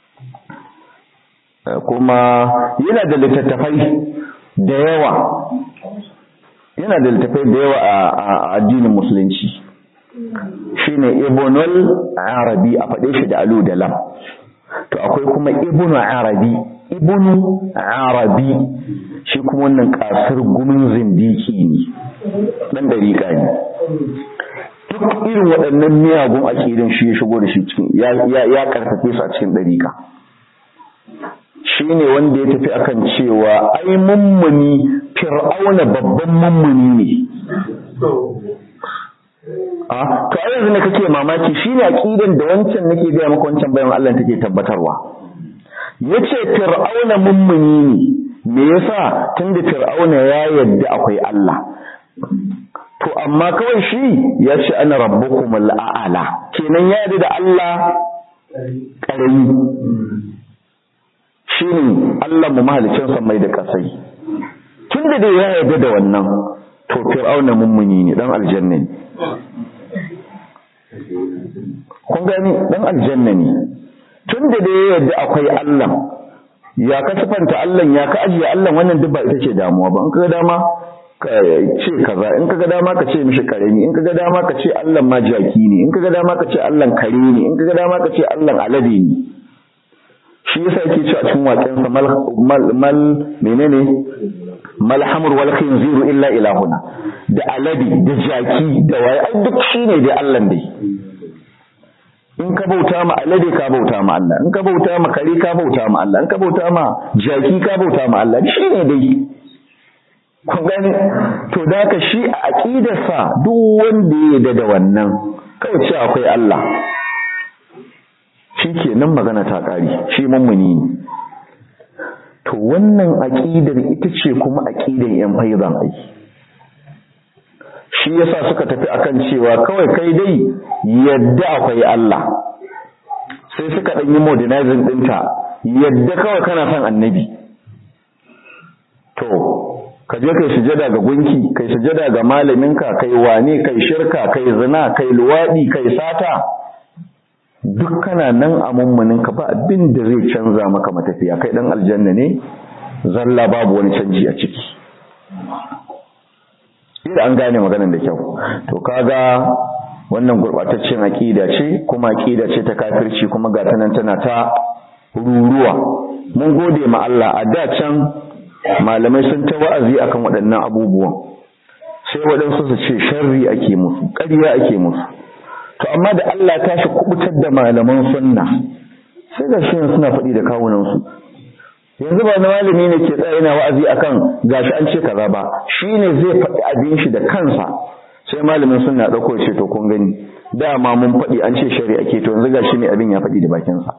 kuma yana da littattafai da yawa yana da littattafai da yawa a addinin musulunci shine ibnul arabi a faɗe shi da alu da lam to akwai kuma ibnu arabi ibnu arabi shi kuma wannan kasar gumin zindiki ne dan dariƙa ne duk irin waɗannan miyagun aƙidan shi ya shigo da shi cikin ya karfafe su a cikin dariƙa shi ne wanda ya tafi akan cewa ai mummuni fir'auna babban mummuni ne a to a yanzu ne kake mamaki shine aqidan da wancan nake ga maka wancan bayan Allah take tabbatarwa yace fir'auna mummuni ne me yasa tunda fir'auna ya yadda akwai Allah to amma kawai shi ya ce ana rabbukum al'ala kenan ya yadda da Allah karami shine Allah mu mahalicin mai da kasai tunda da ya yadda da wannan to fir'auna mummuni ne dan aljanna ne kun gani dan aljanna ne tun da da yadda akwai Allah ya ka sifanta Allah ya ka ajiye Allah wannan duk ba ita ce damuwa ba in kaga dama ka ce kaza in kaga dama ka ce mishi karemi in kaga dama ka ce Allah ma jaki ne in kaga dama ka ce Allah kare ne in kaga dama ka ce Allah alade ne shi yasa yake cewa cikin waƙen sa mal mal menene mal hamr wal khinziru illa ilahuna da alade da jaki da waye ai duk shine dai Allah dai in ka bauta ma alade ka bauta ma Allah in ka bauta ma kare ka bauta ma Allah in ka bauta ma jaki ka bauta ma Allah shine dai kun gani to da ka shi a aqidarsa duk wanda ya yarda da wannan kawai ce akwai Allah shi kenan magana ta ƙari shi mummuni ne to wannan aƙidar ita ce kuma aƙidar yan faizan ai shi yasa suka tafi akan cewa kawai kai dai yadda akwai Allah sai suka ɗan yi modernizing ɗinta yadda kawai kana son annabi to ka je kai sujada ga gunki kai sujada ga malaminka kai wane kai shirka kai zina kai luwaɗi kai sata duk kana nan a mummunin ka ba abin da zai canza maka matafiya kai dan aljanna ne zalla babu wani canji a ciki idan an gane maganar da kyau to kaga wannan gurbataccen aqida ce kuma aqida ce ta kafirci kuma ga tanan tana ta ruruwa mun gode ma Allah a da can malamai sun ta wa'azi akan waɗannan abubuwan sai waɗansu su ce sharri ake musu ƙarya ake musu to amma da Allah ta shi kubutar da malaman sunna sai da shi suna faɗi da kawunansu yanzu ba malami ne ke tsaye na wa'azi akan gashi an ce kaza ba shine zai faɗi abin shi da kansa sai malamin suna ɗauko ce to kun gani dama mun faɗi an ce shari'a ke to yanzu gashi ne abin ya faɗi da bakinsa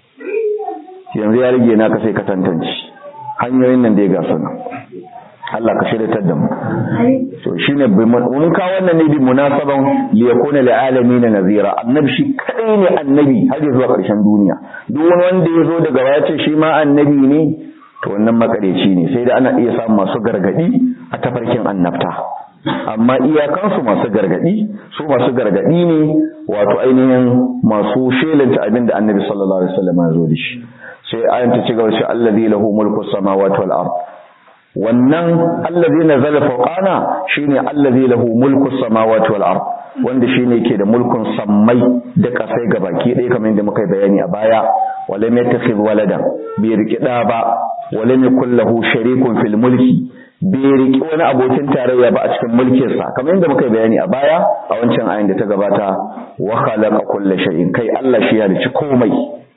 yanzu ya rage naka sai ka tantance hanyoyin nan da ya gasu nan Allah ka shirya da mu to shine mun ka wannan ne bi munasaban li yakuna lil alamin nazira annabi shi kadai ne annabi har zuwa karshen duniya duk wani wanda ya zo daga baya ce shi ma annabi ne to wannan makareci ne sai da ana iya samun masu gargadi a tafarkin annabta amma iyakansu masu gargadi su masu gargadi ne wato ainihin masu shelanta abin da annabi sallallahu alaihi wasallam ya zo da shi sai ayan ta ci gaba shi allazi lahu mulku samawati wal ard wannan allazi nazala fawqana shine allazi lahu mulku samawati wal ard wanda shine yake da mulkun sammai da kasai gabaki ɗaya kamar yadda muka yi bayani a baya walam yattakhidh walada bai riki da ba walam yakul lahu sharikun fil mulki bai riki wani abokin tarayya ba a cikin mulkinsa kamar yadda muka yi bayani a baya a wancan ayin da ta gabata wa khalaqa kulla shay'in kai Allah shi ya halicci komai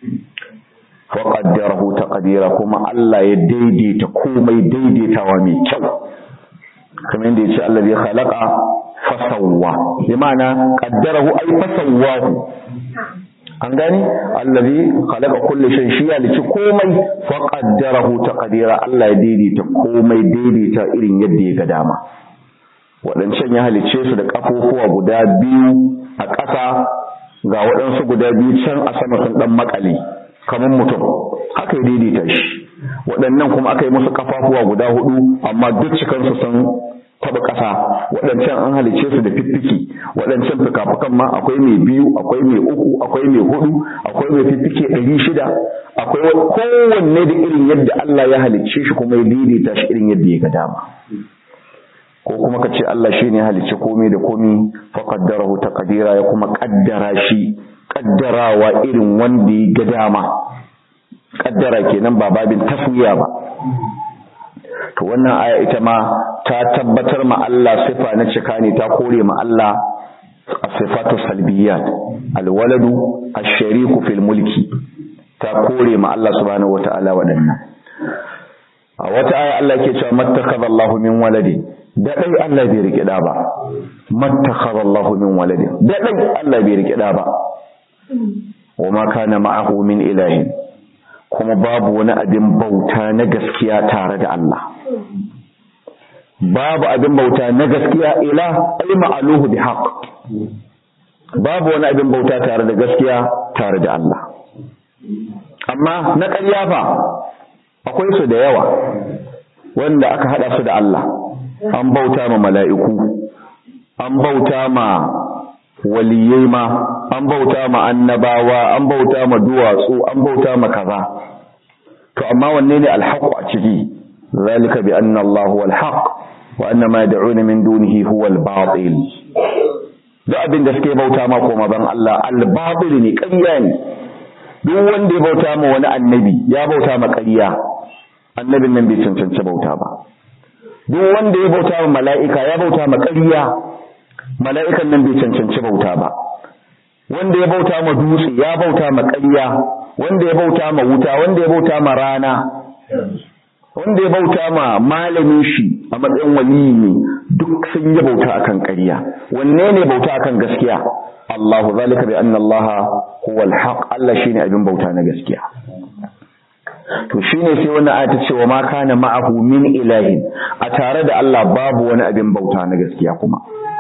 wa qaddarahu taqdira kuma Allah ya daidaita komai daidaitawa mai kyau kamar yadda yace Allah ya khalaqa fasawwa bi ma'ana qaddarahu ay fasawwahu an gani allazi khalaqa kulli shay shi ya lici komai fa qaddarahu taqdira Allah ya daidaita komai daidaita irin yadda ya ga dama wadancan ya halice su da kafofuwa guda biyu a ƙasa ga waɗansu guda biyu can a sama sun dan makale kamar mutum haka ya daidaita shi waɗannan kuma aka yi musu kafafuwa guda hudu amma duk cikansu sun taba ƙasa waɗancan an halice su da fiffiki waɗancan fikafikan ma akwai mai biyu akwai mai uku akwai mai hudu akwai mai fiffike ɗari shida akwai kowanne da irin yadda Allah ya halicce shi kuma ya daidaita shi irin yadda ya ga dama ko kuma ka ce Allah shi ne halicce komai da komai fa qaddarahu taqdira ya kuma kaddara shi kaddarawa irin wanda ya ga dama kaddara kenan ba babin taswiya ba to wannan aya ita ma ta tabbatar ma Allah sifa na cika ne ta kore ma Allah sifatu salbiyat alwaladu ash-shariku fil mulki ta kore ma Allah subhanahu wataala wadannan a wata aya Allah ke cewa mattakhadha Allahu min waladi da dai Allah bai rike da ba mattakhadha Allahu min waladi da dai Allah bai rike da ba wa ma kana ma'ahu min ilahin kuma babu wani abin bauta na gaskiya tare da Allah babu abin bauta na gaskiya ila ay ma'aluhu bi haqq babu wani abin bauta tare da gaskiya tare da Allah amma na ƙarya fa akwai su da yawa wanda aka hada su da Allah an bauta ma mala'iku an bauta ma waliyai ma an bauta ma annabawa an bauta ma duwatsu an bauta ma kaza to amma wanne ne alhaq a ciki zalika bi anna Allah huwa alhaq wa anna ma yad'una min dunihi huwa albatil duk abin da suke bauta ma koma ban Allah albatil ne ƙarya ne duk wanda ya bauta ma wani annabi ya bauta ma ƙarya annabin nan bai cancanci bauta ba duk wanda ya bauta ma mala'ika ya bauta ma ƙarya mala'ikan nan bai cancanci bauta ba wanda ya bauta ma dutse ya bauta ma ƙarya wanda ya bauta ma wuta wanda ya bauta ma rana wanda ya bauta ma malamin shi a matsayin waliyi ne duk sun yi bauta akan ƙarya wanne ne bauta akan gaskiya Allahu zalika bi anna Allah huwa al-haq Allah shine abin bauta na gaskiya to shine sai wannan aya ta ce wa ma kana ma'ahu min ilahin a tare da Allah babu wani abin bauta na gaskiya kuma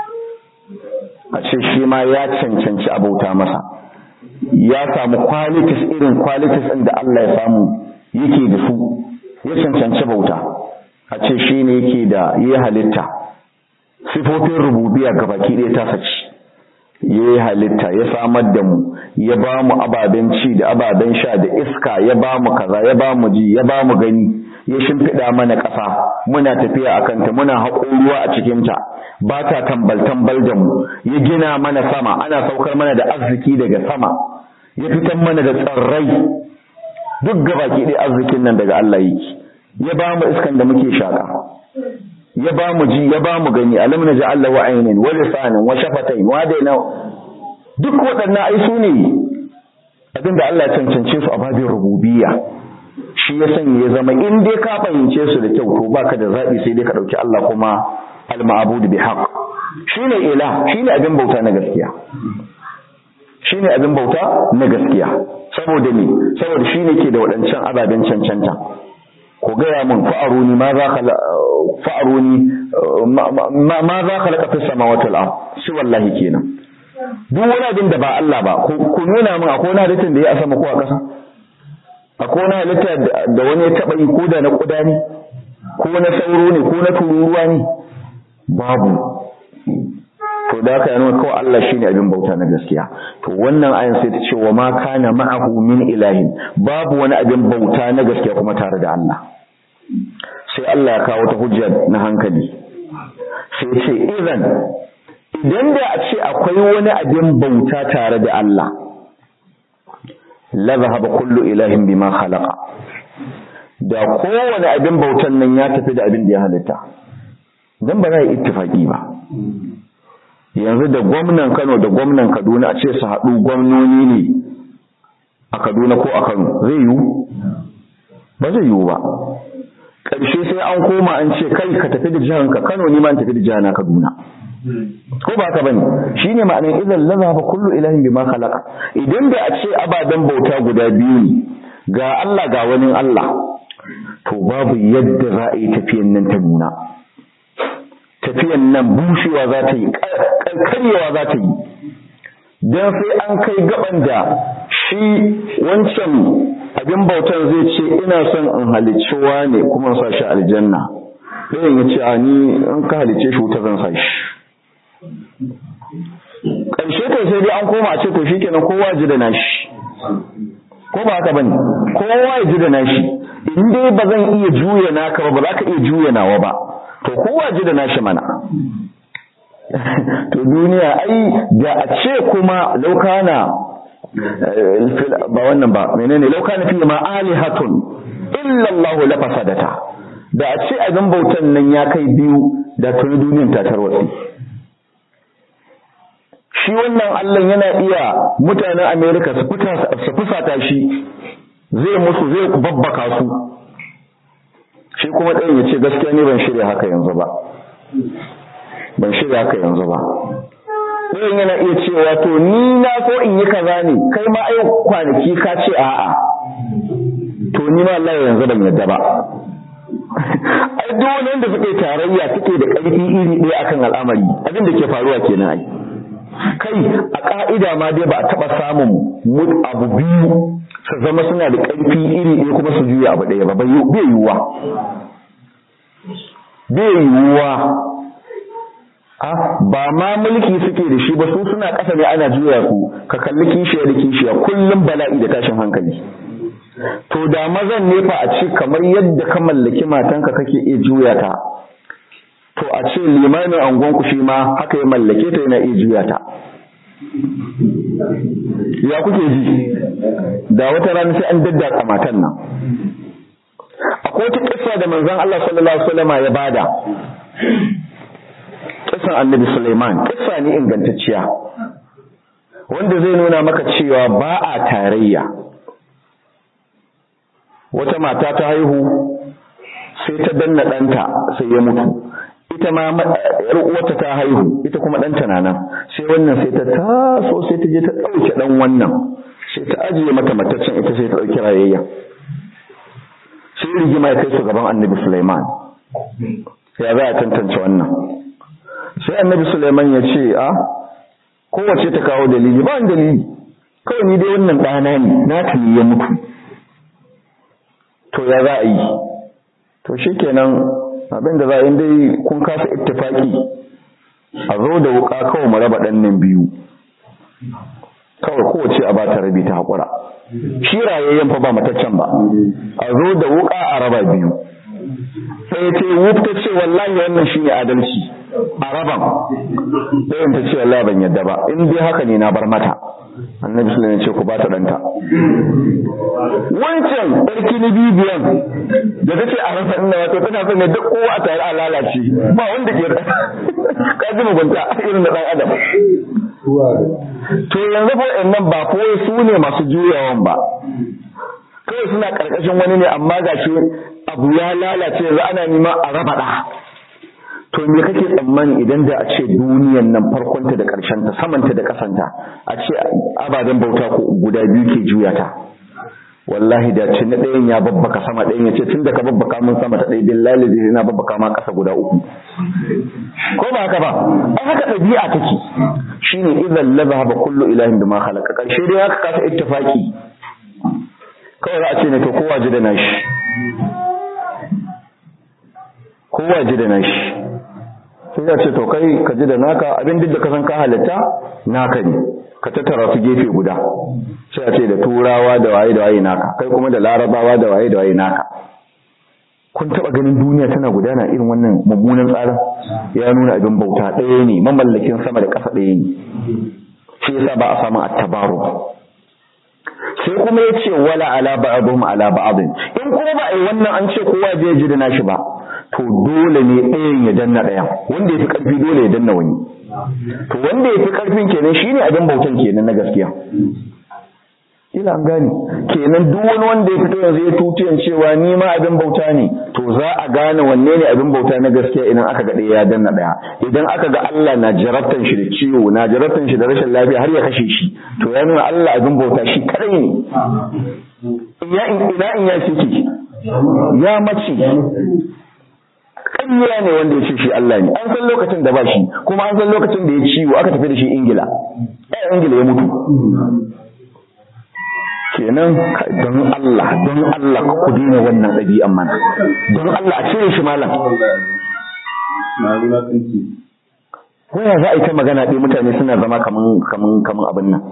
a ce shi ma ya cancanci a bauta masa ya samu qualities irin qualities ɗin da Allah ya samu yake da su ya cancanci bauta a ce shi ne yake da ya halitta sifofin rububiya ga baki ɗaya ta saci ya yi halitta ya samar da mu ya ba mu ababen ci da ababen sha da iska ya ba mu kaza ya ba mu ji ya ba mu gani ya shimfiɗa mana ƙasa muna tafiya a kanta muna haƙo ruwa a cikinta ba ta tambal-tambal da mu ya gina mana sama ana saukar mana da arziki daga sama ya fitar mana da tsarrai duk gabaki ɗaya arzikin nan daga Allah yake ya ba mu iskan da muke shaƙa ya ba mu ji ya ba mu gani alam na ji Allah wa ainin wa lisanin wa shafatain wa daina duk waɗannan ai su ne abinda Allah ya cancance su a babin rububiyya shi ya sanya ya zama in dai ka fahimce su da kyau to baka da zaɓi sai dai ka ɗauki Allah kuma al-ma'bud bi haqq shine ila shine abin bauta na gaskiya shine abin bauta na gaskiya saboda me saboda shine ke da waɗancan ababen cancanta ku gaya mun fa'aruni ma za khala fa'aruni ma za khalaqa fis samawati wal ard shi wallahi kenan duk wani abin da ba Allah ba ku nuna min akwai wani halittar da ya a sama ko a ƙasa akwai wani halitta da wani ya taɓa yi ko da na ƙuda ne ko na sauro ne ko na tururuwa ne babu to da haka yana kawai Allah shine abin bauta na gaskiya to wannan ayan sai ta ce wa ma kana ma'ahu min ilahin babu wani abin bauta na gaskiya kuma tare da Allah sai Allah ya kawo ta hujja na hankali sai ce idan idan da a ce akwai wani abin bauta tare da Allah la zahaba kullu ilahin bima khalaqa da kowane abin bautan nan ya tafi da abin da ya halitta dan ba za yi ittifaki ba yanzu da gwamnan Kano da gwamnan Kaduna a ce su haɗu gwamnoni ne a Kaduna ko a Kano zai yiwu ba zai yiwu ba ƙarshe sai an koma an ce kai ka tafi da jihanka Kano ni ma in tafi da jihana Kaduna ko ba ka bane shine ma'anar idan lazaba kullu ilahin bima khalaqa idan da a ce abadan bauta guda biyu ne ga Allah ga wani Allah to babu yadda za a yi tafiyan nan ta nuna tafiyan nan bushewa za ta yi karyewa za ta yi don sai an kai gaban da shi wancan abin bautan zai ce ina son in halicci ne kuma sa shi aljanna sai ya ce a ni in ka halicce shi wuta zan sa shi ƙarshe to sai dai an koma a ce to shi kenan kowa ji da nashi ko ba haka bane kowa ya ji da nashi in dai ba zan iya juya naka ba ba za ka iya juya nawa ba to kowa ji da nashi mana to duniya ai da a ce kuma laukana ba wannan ba menene laukana fi ma alihatun illa Allah la fasadata da a ce abin bautan nan ya kai biyu da tuni duniyan ta tarwatsi shi wannan Allah yana iya mutanen America su fusata shi zai musu zai babbaka su shi kuma ɗayan ya ce gaskiya ne ban shirya haka yanzu ba ban shirya haka yanzu ba ɗayan yana iya cewa to ni na so in yi kaza ne kai ma ai kwanaki ka ce a'a to ni ma Allah yanzu ban yadda ba ai duk wanda suke tarayya suke da ƙarfi iri ɗaya akan al'amari abin da ke faruwa kenan ai kai a ƙa'ida ma dai ba a taɓa samun abu biyu su zama suna da ƙarfi iri ɗaya kuma su juya abu ɗaya ba bai yiwuwa bai yiwuwa a ba ma mulki suke da shi ba su suna ƙasa ne ana juya su ka kalli kishiya da kishiya kullum bala'i da tashin hankali to da mazan ne fa a ce kamar yadda ka mallaki matanka kake iya juya ta to a ce limamin angonku shi ma haka ya mallake ta yana iya juya ta ya kuke ji da wata rana sai an daddatsa matan nan akwai wata kissa da manzon Allah sallallahu alaihi wasallam ya bada kissan annabi Sulaiman kissa ne ingantacciya wanda zai nuna maka cewa ba a tarayya wata mata ta haihu sai ta danna ɗanta sai ya mutu ita ma yar uwarta ta haihu ita kuma ɗanta na nan sai wannan sai ta taso sai ta je ta ɗauke ɗan wannan sai ta ajiye mata mataccen ita sai ta ɗauki rayayya sai rigima ya kai su gaban annabi Sulaiman ya za a tantance wannan sai annabi Sulaiman ya ce a kowace ta kawo dalili ba wani dalili kawai ni dai wannan ɗana ne na tuni ya mutu to ya za a yi to shikenan abin da za a yi dai kun kasa ittifaki a zo da wuka kawai mu raba ɗan nan biyu kawai kowace a ba ta rabi ta haƙura shi rayayyen fa ba mataccen ba a zo da wuka a raba biyu sai ce wuf ta ce wallahi wannan shine adalci a raban ɗayan ta ce wallahi ban yadda ba in dai haka ne na bar mata annabi sallallahu alaihi ce ku ba ta ɗanta wancan ɗarki na bibiyan da ta ce a rasa inda wato tana son ne duk kowa a tare a lalace ba wanda ke ka ji mugunta irin da ɗan adam to yanzu fa nan ba kawai su ne masu juyawan ba kawai suna karkashin wani ne amma gashi abu ya lalace yanzu ana nema a raba da to me kake tsammani idan da a ce duniyan nan farkonta da ta samanta da kasanta a ce ababen bauta ko guda biyu ke juya ta wallahi da ci na ɗayan ya babbaka sama ɗayan ya ce tun da ka babbaka mun sama ta ɗaya billahi zai na babbaka ma ƙasa guda uku ko ba haka ba ai haka ɗabi'a take shine idan la zahaba kullu ilahin bima khalaqa karshe dai haka kasa ittifaki kawai za a ce ne to kowa ji da nashi kowa ji da nashi sai ya ce to kai ka ji da naka abin duk da ka san ka halitta naka ne ka tattara su gefe guda sai a ce da turawa da waye da waye naka kai kuma da larabawa da waye da waye naka kun taba ganin duniya tana gudana irin wannan mummunan tsarin ya nuna abin bauta ɗaya ne mamallakin sama da ƙasa ɗaya ne shi yasa ba a samu attabaru sai kuma ya ce wala ala ba'dhum ala ba'd in kuma ba ai wannan an ce kowa zai ji da nashi ba to dole ne ɗayan ya danna ɗayan wanda ya fi ƙarfi dole ya danna wani to wanda ya fi ƙarfin kenan shine abin bautan kenan na gaskiya ila an gane kenan duk wani wanda ya fito yanzu ya tutiyan cewa ni ma abin bauta ne to za a gane wanne ne abin bauta na gaskiya idan aka ga ɗaya ya danna ɗaya idan aka ga Allah na jarabtan shi da ciwo na jarabtan shi da rashin lafiya har ya kashe shi to ya nuna Allah abin bauta shi kadai ne ina ina in ya ciki ya mace ƙarya ne wanda ya ce shi Allah ne an san lokacin da ba shi kuma an san lokacin da ya ciwo aka tafi da shi Ingila ɗaya Ingila ya mutu kenan don Allah don Allah ku daina wannan ɗabi'an mana don Allah a cire shi malam waya za a yi ta magana ɗaya mutane suna zama kaman kaman kaman abin nan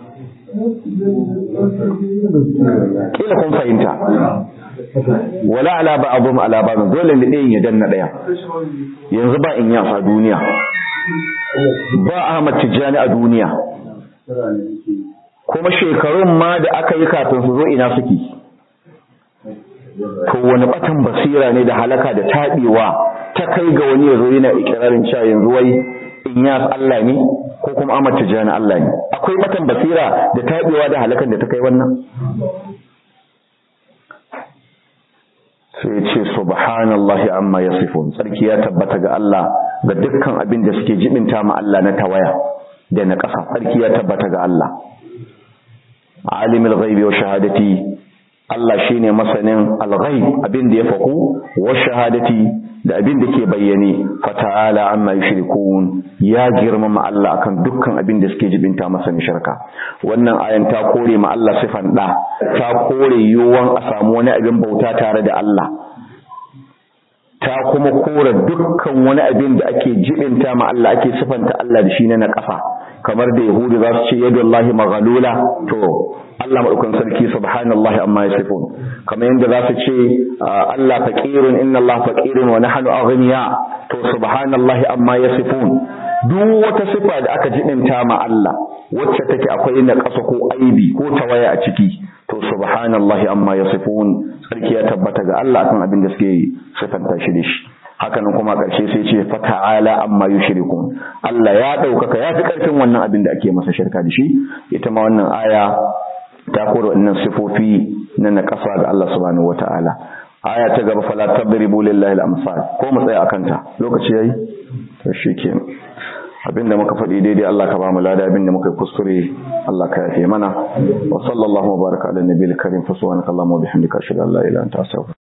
kila kun fahimta wala ala ba'dhum ala ba'd dole ne ɗayan ya danna ɗaya yanzu ba in yasa duniya ba Ahmad Tijjani a duniya kuma shekarun ma da aka yi kafin su zo ina suke to wani batan basira ne da halaka da taɓewa ta kai ga wani ya zo yana ikirarin cewa yanzu wai in ya Allah ne ko kuma Ahmad Tijjani Allah ne akwai batan basira da taɓewa da halakan da ta kai wannan sai ce subhanallahi amma yasifun sarki ya tabbata ga Allah ga dukkan abin da suke jibinta ma Allah na tawaya da na ƙasa sarki ya tabbata ga Allah alimul ghaibi wa shahadati Allah shine masanin al-ghaib abin da ya faku wa shahadati da abin da ke bayyane fata'ala amma yushrikun ya girmama Allah akan dukkan abin da suke jibinta masa ni shirka wannan ayan ta kore ma Allah sifan da ta kore yuwan a samu wani abin bauta tare da Allah ta kuma kore dukkan wani abin da ake jibinta ma Allah ake sifanta Allah da shi na ƙasa kamar da yahudu za su ce yadullahi maghalula to Allah madaukan sarki subhanallahi amma yasifun kamar yadda za su ce Allah faqirun inna Allah faqirun wa nahnu aghniya to subhanallahi amma yasifun duk wata sifa da aka jibinta ma Allah wacce take akwai na ƙasa ko aibi ko tawaya a ciki to subhanallahi amma yasifun sarki ya tabbata ga Allah akan abin da suke sifanta shi da shi hakanan kuma ƙarshe sai ce fata'ala amma yushrikun Allah ya ɗaukaka ya fi ƙarfin wannan abin da ake masa shirka da shi ita ma wannan aya ta kore wannan sifofi na naƙasa ga Allah subhanahu wata'ala aya ta gaba fala tadribu lillahi al-amsal ko mu tsaya akan ta lokaci yayi to shikenan abinda muka faɗi daidai Allah ka ba mu lada abinda muka kuskure Allah ka yafe mana wa sallallahu wa baraka ala nabiyil karim fa subhanaka allahumma wa bihamdika ashhadu an la ilaha illa anta astaghfiruka